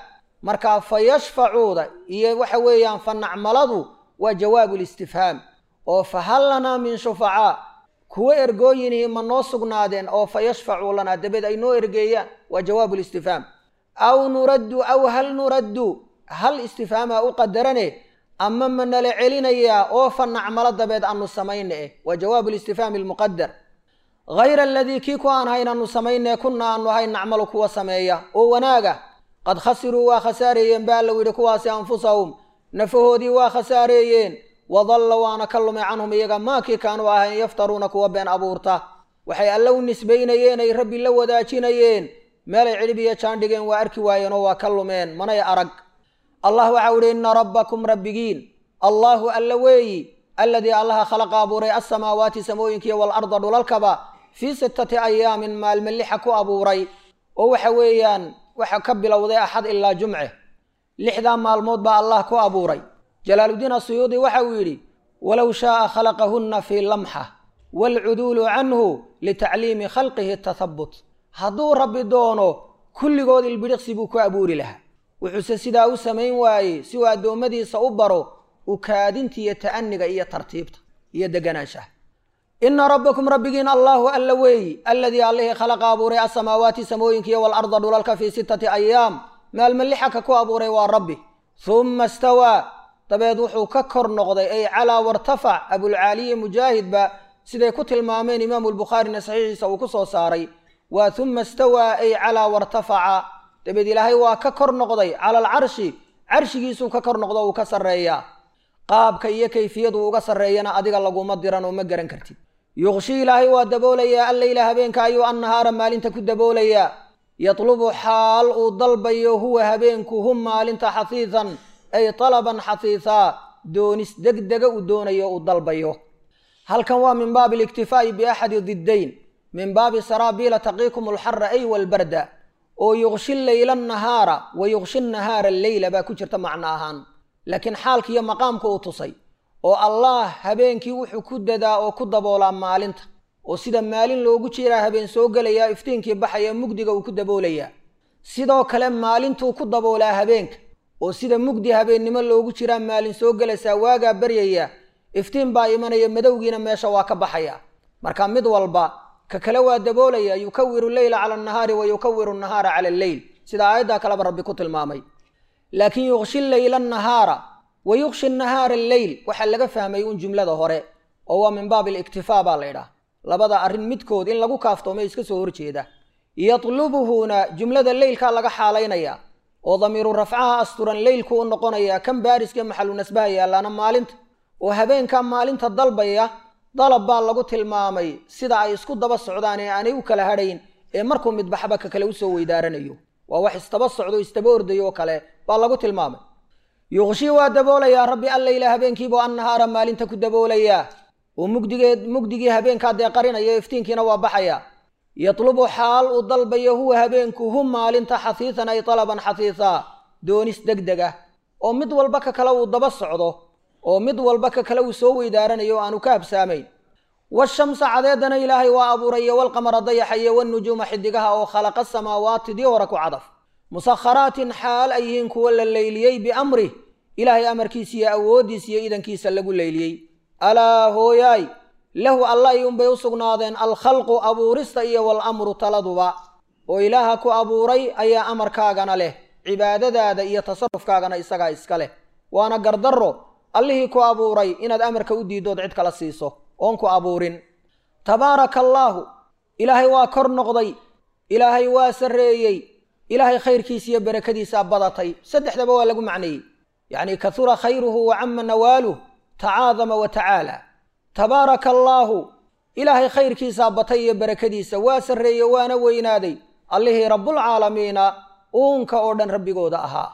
markaa fa yashfacuuda iyo waxa weeyaan fa nacmaladu waa jawaabu listifhaam oo fa hal lanaa min shufacaa kuwa ergooyinihii ma noo sugnaadeen oo fa yashfacuu lanaa dabeed ay noo ergeeyaan waa jawaabu listifhaam aw nuraddu aw hal nuraddu hal istifhaamaa u qadarane ama ma nala celinayaa oo fa nacmalo dabeed aanu samayna eh waa jawaabu listifhaami almuqadar hayra aladii kii ku aan hayn aanu samaynee kunna aanu ahayn nacmalu kuwa sameeya oo wanaaga qad khasiruu waa khasaareeyeen ba allow yidhi kuwaasi anfusahum nafahoodii waa khasaareeyeen wadalla waana ka lumay canhum iyaga maakii kaanuu ahayn yaftaruuna kuwa been abuurta waxay alle u nisbaynayeen ay rabbi la wadaajinayeen meelay cidhib iyo jaandhigeen waa arki waayeen oo waa ka lumeen manay arag allah waxau idhi inna rabbakum rabbigiin allaahu alla weeyi alladii allaha khalaqa abuuray alsamaawaati samooyinkiiyo waalarda dhulalkaba fii sittati ayaamin maalme lixa ku abuuray oo waxa weeyaan waxa ka bilowday axad ilaa jumce lixdaa maalmood baa allah ku abuuray jalaaluddiin asuyuudi waxa uu yidhi walow shaaa khalaqahunna fii lamxa waalcuduulu canhu litacliimi khalqihi tathabut hadduu rabbi doono kulligood ilbidhiqsi buu ku abuuri lahaa wuxuuse sidaa u samayn waayey si uu addoommadiisa u baro ukaadinta iyo ta'aniga iyo tartiibta iyo deganaanshaha ina rabbakum rabbigiin allaahu alla weeyi alladii allihii khalaqa abuuray asamaawaati samooyinkiiyo waalarda dhulalka fii sittati ayaam maalma lixaka ku abuuray waa rabbi humma stawaa dabeed wuxuu ka kor noqday ay calaa wartafac abulcaaliyi mujaahidba siday ku tilmaameen imaamu lbukhaarina saxiixiisa uu ku soo saaray waa humma stawaa ay calaa wartafaca dabeed ilaahay waa ka kor noqday cala alcarshi carshigiisuu ka kor noqdo uu ka sarreeyaa qaabka iyo kayfiyadu uga sarreeyana adiga laguma diran oo ma garan kartid yuqshi ilaahay waa daboolayaa alleyla habeenka ayuu annahaara maalinta ku daboolayaa yatlubu xaal uu dalbayo huwa habeenku hum maalinta xahiisan ay talaban xahiisaa doonis degdega uu doonayo uu dalbayo halkan waa min baabi aliktifaa'i biaxadi diddayn min baabi saraabiila taqiikum alxara ay walbarda oo yuqshi leyla annahaara wa yuqshi nahaara alleyla baa ku jirta macno ahaan laakiin xaalka iyo maqaamka uu tusay oo allah habeenkii wuxuu ku dadaa oo ku daboolaa maalinta oo sida maalin loogu jiraa habeen soo gelayaa iftiinkii baxaya mugdiga uu ku daboolayaa sidoo kale maalintuu ku daboolaa habeenka oo sida mugdi habeennimo loogu jiraa maalin soo gelaysaa waagaa baryaya iftiin baa imanaya madowgiina meesha waa ka baxaya marka mid walba ka kale waa daboolaya yukawiru leyla cala annahaari wa yukawiru nahaara cala alleyl sida aayaddaa kaleba rabbi ku tilmaamay laakiin yuqshi leyla annahaara wa yuqshi nahaara alleyl waxaa laga fahmay un jumlada hore oo waa min baabi aliktifaa baa la ydhaah labada arrin midkood in lagu kaaftoomay iska soo horjeeda yatlubuhuna jumlada leylkaa laga xaalaynaya oo damiiru rafcaha asturan leylku u noqonaya kan baariska maxalu nasbaha yaallaana maalinta oo habeenkaa maalinta dalbaya dalab baa lagu tilmaamay sida ay isku daba socdaan ee aanay u kala hadhayn ee markuu midbaxba ka kale usoo weydaaranayo waa wax isdaba socdo isdaba ordayo oo kale baa lagu tilmaamay yuqshii waa daboolayaa rabbi alleyla habeenkiibuu annahaara maalinta ku daboolayaa oo mugdigeed mugdigii habeenkaa dee qarinaya iftiinkiina waa baxaya yatlubu xaal uu dalbayo huwa habeenku hum maalinta xahiisan ay talaban xahiisaa doonis degdeg ah oo mid walba ka kale uu daba socdo oo mid walba ka kale uu soo weydaaranayo o aanu ka habsaamayn washamsa cadeedana ilaahay waa abuuraya walqamara dayaxa iyo wanujuuma xidigaha oo khalaqa samaawaati dii hore ku cadaf musakharaatin xaal ay yihiin kuwa la leyliyey biamrih ilaahay amarkiisa iyo awooddiisa iyo idankiisa lagu leyliyey alaa hooyaay lahu alla iyuunbay u sugnaadeen alkhalqu abuurista iyo walamru taladuba oo ilaaha ku abuuray ayaa amarkaagana leh cibaadadaada iyo tasarufkaagana isagaa iska leh waana gardarro allihii ku abuuray inaad amarka u diiddood cid kala siiso oon ku abuurin tabaaraka allaahu ilaahay waa kor noqday ilaahay waa sarreeyey ilaahay khayrkiisa iyo barakadiisaa badatay saddexdaba waa lagu macneeyey yacni kahura khayruhu wa cama nawaaluh tacaadama wa tacaala tabaaraka allaahu ilaahay khayrkiisaa batay iyo barakadiisa waa sarreeye waana weynaaday allihii rabbulcaalamiina uunka oo dhan rabbigooda ahaa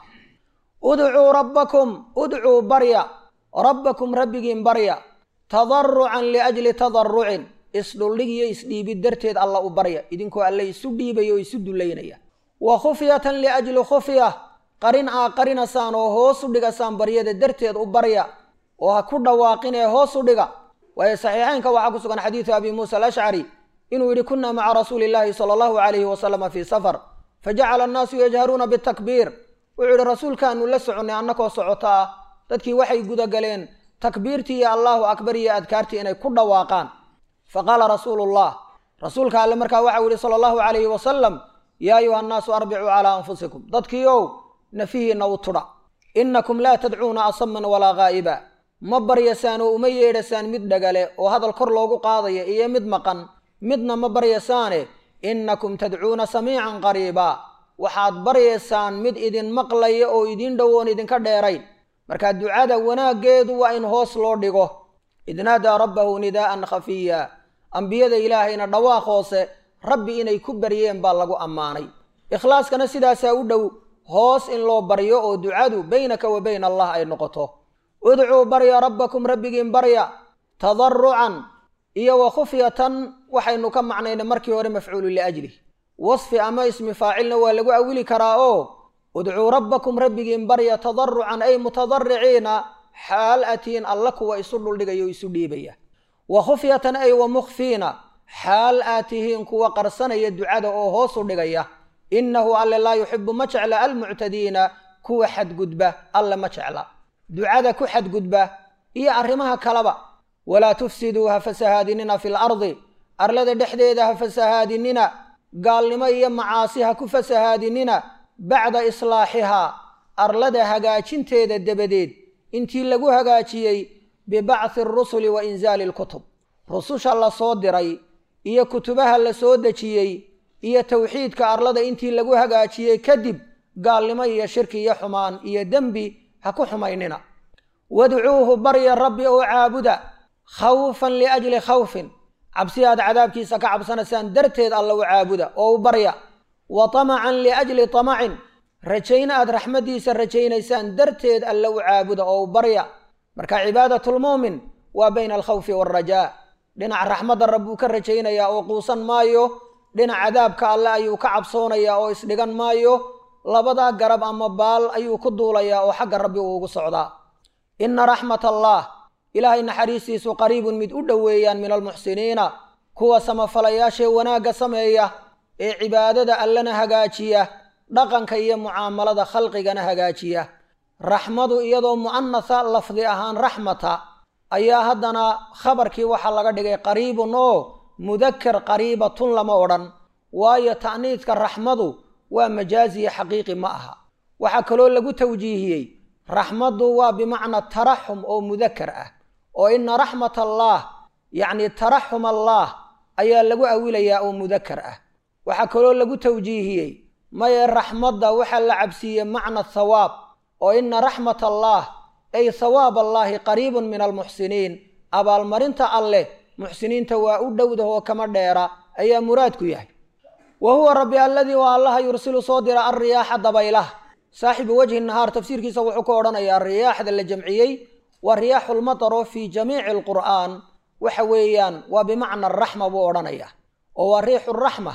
udcuu rabbakum udcuu barya rabbakum rabbigiin barya tadarucan liajli tadarucin isdhuldhig iyo isdhiibid darteed alla u barya idinkoo alle isu dhiibaya oo isu dullaynaya wa khufyatan liajli khufya qarin aa qarinasaan oo hoos u dhigasaan baryada darteed u barya oo ha ku dhawaaqin ee hoos u dhiga waayo saxiixeynka waxaa ku sugan xadiidu abi muusa alashcari inuu yidhi kunna maca rasuuli illaahi sala allahu calayhi wasalama fii safar fajacala annaasu yajharuuna bitakbiir wuxuu idhi rasuulkaanu la soconnay annakoo socoto ah dadkii waxay gudagaleen takbiirtii iyo allaahu akbar iyo adkaartii inay ku dhawaaqaan fa qaala rasuulullah rasuulka alle markaa waxau yihi sala allahu calayhi wasalam yaa ayuha annaasu arbicuu calaa anfusikum dadkiiow nafihiinna u tudha innakum laa tadcuuna asaman walaa gaa'iba ma baryasaan oo uma yeedhasaan mid dhagale oo hadal kor loogu qaadaya iyo mid maqan midna ma baryasaane innakum tadcuuna samiican qariiba waxaad baryaysaan mid idin maqlaya oo idin dhowoon idinka dheerayn markaa ducada wanaaggeedu waa in hoos loo dhigo id naadaa rabbahu nidaa'an khafiya ambiyada ilaahayna dhawaaq hoose rabbi inay ku baryeen baa lagu ammaanay ikhlaaskana sidaasaa u dhow hoos in loo baryo oo ducadu baynaka wa bayna allah ay noqoto udcuu barya rabbakum rabbigiin barya tadarucan iyo wa khufyatan waxaynu ka macnaynay markii hore mafcuulu liajlih wasfi ama ismi faacilna waa lagu awili karaa oo udcuu rabbakum rabbigiin barya tadarucan ay mutadariciina xaal atiin alla kuwa isu dhuldhigaya o isu dhiibaya wa khufyatan ay wa mukhfiina xaal aad tihiin kuwa qarsanaya ducada oo hoosu dhigaya innahu alle laa yuxibu ma jecla almuctadiina kuwa xadgudba alle ma jecla ducada ku xadgudba iyo arrimaha kaleba walaa tufsiduu ha fasahaadinina fi lardi arlada dhexdeeda ha fasahaadinina gaalnimo iyo macaasi ha ku fasahaadinina bacda islaaxihaa arlada hagaajinteeda dabadeed intii lagu hagaajiyey bibacthi arusuli wa insaali alkutub rususha la soo diray iyo kutubaha la soo dejiyey iyo towxiidka arlada intii lagu hagaajiyey kadib gaalnimo iyo shirki iyo xumaan iyo dembi ha ku xumaynina wadcuuhu barya rabbi oo caabuda khawfan liajli khawfin cabsi aad cadaabkiisa ka cabsanaysaan darteed alla u caabuda oo u barya wa tamacan liajli tamacin rajayn aad raxmaddiisa rajaynaysaan darteed alla u caabuda oo u barya marka cibaadatulmu'min waa bayna alkhawfi waalrajaa dhinac raxmadda rabbuu ka rajaynayaa oo quusan maayo dhinac cadaabka alle ayuu ka cabsoonayaa oo isdhigan maayo labadaa garab ama baal ayuu ku duulayaa oo xagga rabbi uu ugu socdaa inna raxmat allah ilaahay naxariistiisu qariibun mid u dhoweeyaan min almuxsiniina kuwa samafalayaashee wanaagga sameeya ee cibaadada allena hagaajiya dhaqanka iyo mucaamalada khalqigana hagaajiya raxmadu iyadoo mu'anatha lafdi ahaan raxmata ayaa haddana khabarkii waxaa laga dhigay qariibun oo mudaker qariibatun lama odhan waayo ta'niidka raxmadu waa majaaziya xaqiiqi ma aha waxaa kaloo lagu tawjiihiyey raxmaddu waa bimacna taraxum oo mudaker ah oo ina raxmat allaah yacni taraxum allaah ayaa lagu awilayaa oo mudaker ah waxaa kaloo lagu tawjiihiyey maye raxmadda waxaa la cabsiiyey macna thawaab oo ina raxmat allaah ay thawaab allaahi qariibun min almuxsiniin abaalmarinta alleh muxsiniinta waa u dhowdahoo kama dheera ayaa muraadku yahay wa huwa rabbi alladii waa allaha yursilu soo dira alriyaaxa dabaylaha saaxibu wajhi nahaar tafsiirkiisa wuxuu ka odhanayaa riyaaxda la jamciyey waa riyaaxulmatar oo fii jamiici alqur'aan waxa weeyaan waa bimacna araxma buu odhanayaa oo waa riixu raxma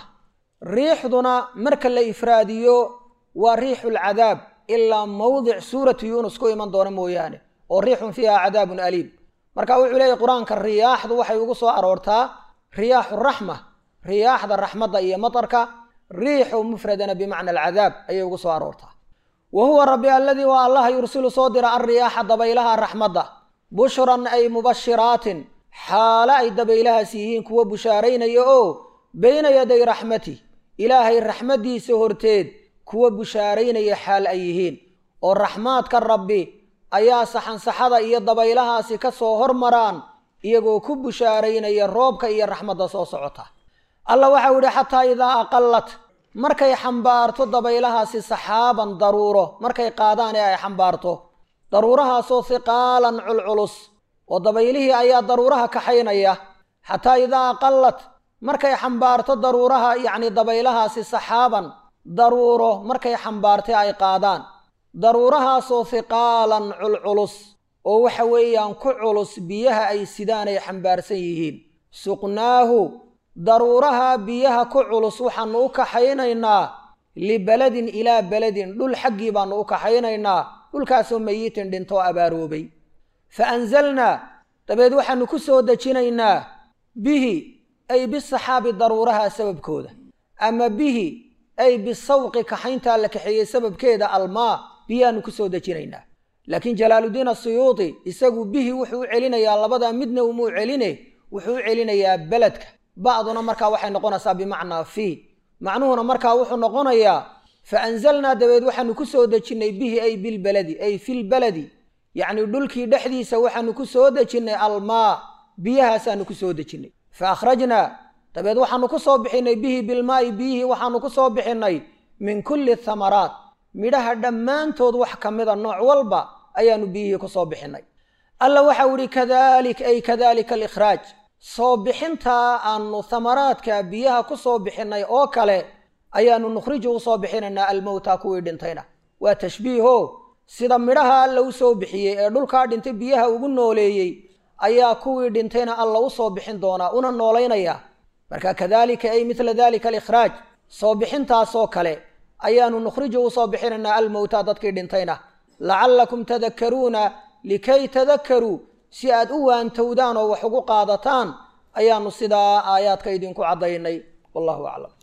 riixduna marka la ifraadiyo waa riixu lcadaab ilaa mawdic suuratu yuunus ku iman doona mooyaane oo riixun fiiha cadaabun aliim marka wuxuu leeyahy qur-aanka riyaaxdu waxay ugu soo aroortaa riyaaxu raxma riyaaxda raxmadda iyo matarka riixu mufradana bimacna alcadaab ayay ugu soo aroortaa wa huwa rabbi alladii waa allaha yursilu soo dira alriyaaxa dabaylaha raxmadda bushran ay mubashiraatin xaale ay dabaylahaas yihiin kuwa bushaaraynaya oo bayna yaday raxmati ilaahay raxmaddiisa horteed kuwa bushaaraynaya xaal ay yihiin oo raxmaadka rabbi ayaa saxansaxada iyo dabaylahaasi ka soo hormaraan iyagoo ku bushaaraynaya roobka iyo raxmadda soo socota alla waxau yidhi xataa idaa aqallat markay xambaarto dabaylahaasi saxaaban daruuro markay qaadaan ee ay xambaarto daruurahaasoo hiqaalan culculus oo dabaylihii ayaa daruuraha kaxaynaya xataa idaa aqallat markay xambaarto daruuraha yacni dabaylahaasi saxaaban daruuro markay xambaartay ay qaadaan daruurahaasoo hiqaalan culculus oo waxa weeyaan ku culus biyaha ay sidaan ay xambaarsan yihiin suqnaahu daruuraha biyaha ku culus waxaanu u kaxaynaynaa libeladin ilaa beledin dhul xaggii baanu u kaxaynaynaa dhulkaasoo mayitin dhintoo abaaroobay fa anzalnaa dabeed waxaanu ku soo dejinaynaa bihi ay bisaxaabi daruuraha sababkooda ama bihi ay bisawqi kaxayntaa la kaxeeyey sababkeeda almaa biyaanu ku soo dejinaynaa laakiin jalaaludiin asiyuudi isagu bihi wuxuu u celinayaa labadaa midna umuu celine wuxuu u celinayaa beledka ba'duna markaa waxay noqonaysaa bimacnaa fii macnuhuna markaa wuxuu noqonayaa fa anzalnaa dabeed waxaanu ku soo dejinnay bihi ay bilbaladi ay filbaladi yacnii dhulkii dhexdiisa waxaanu ku soo dejinnay almaa biyahaasaanu ku soo dejinnay fa akhrajnaa dabeed waxaanu ku soo bixinnay bihi bilmaa'i biyihii waxaanu ku soo bixinnay min kulli thamaraat midhaha dhammaantood wax ka mida nooc walba ayaanu biyihii ku soo bixinnay alla waxau idhi kadalik ay kadalika alikhraaj soo bixintaa aanu thamaraadka biyaha ku soo bixinnay oo kale ayaanu nukhriju u soo bixinaynaa almowta kuwii dhintayna waa tashbiiho sida midhaha alla u soo bixiyey ee dhulkaa dhintay biyaha ugu nooleeyey ayaa kuwii dhintayna alla u soo bixin doonaa una noolaynayaa marka kadalika ay midla dalika alikhraaj soo bixintaasoo kale ayaanu nukhriju u soo bixinaynaa almowta dadkii dhintayna lacallakum tadakkaruuna likay tadakkaruu si aad u waantowdaan oo wax ugu qaadataan ayaanu sidaa aayaadka idinku caddaynay wallahu aclam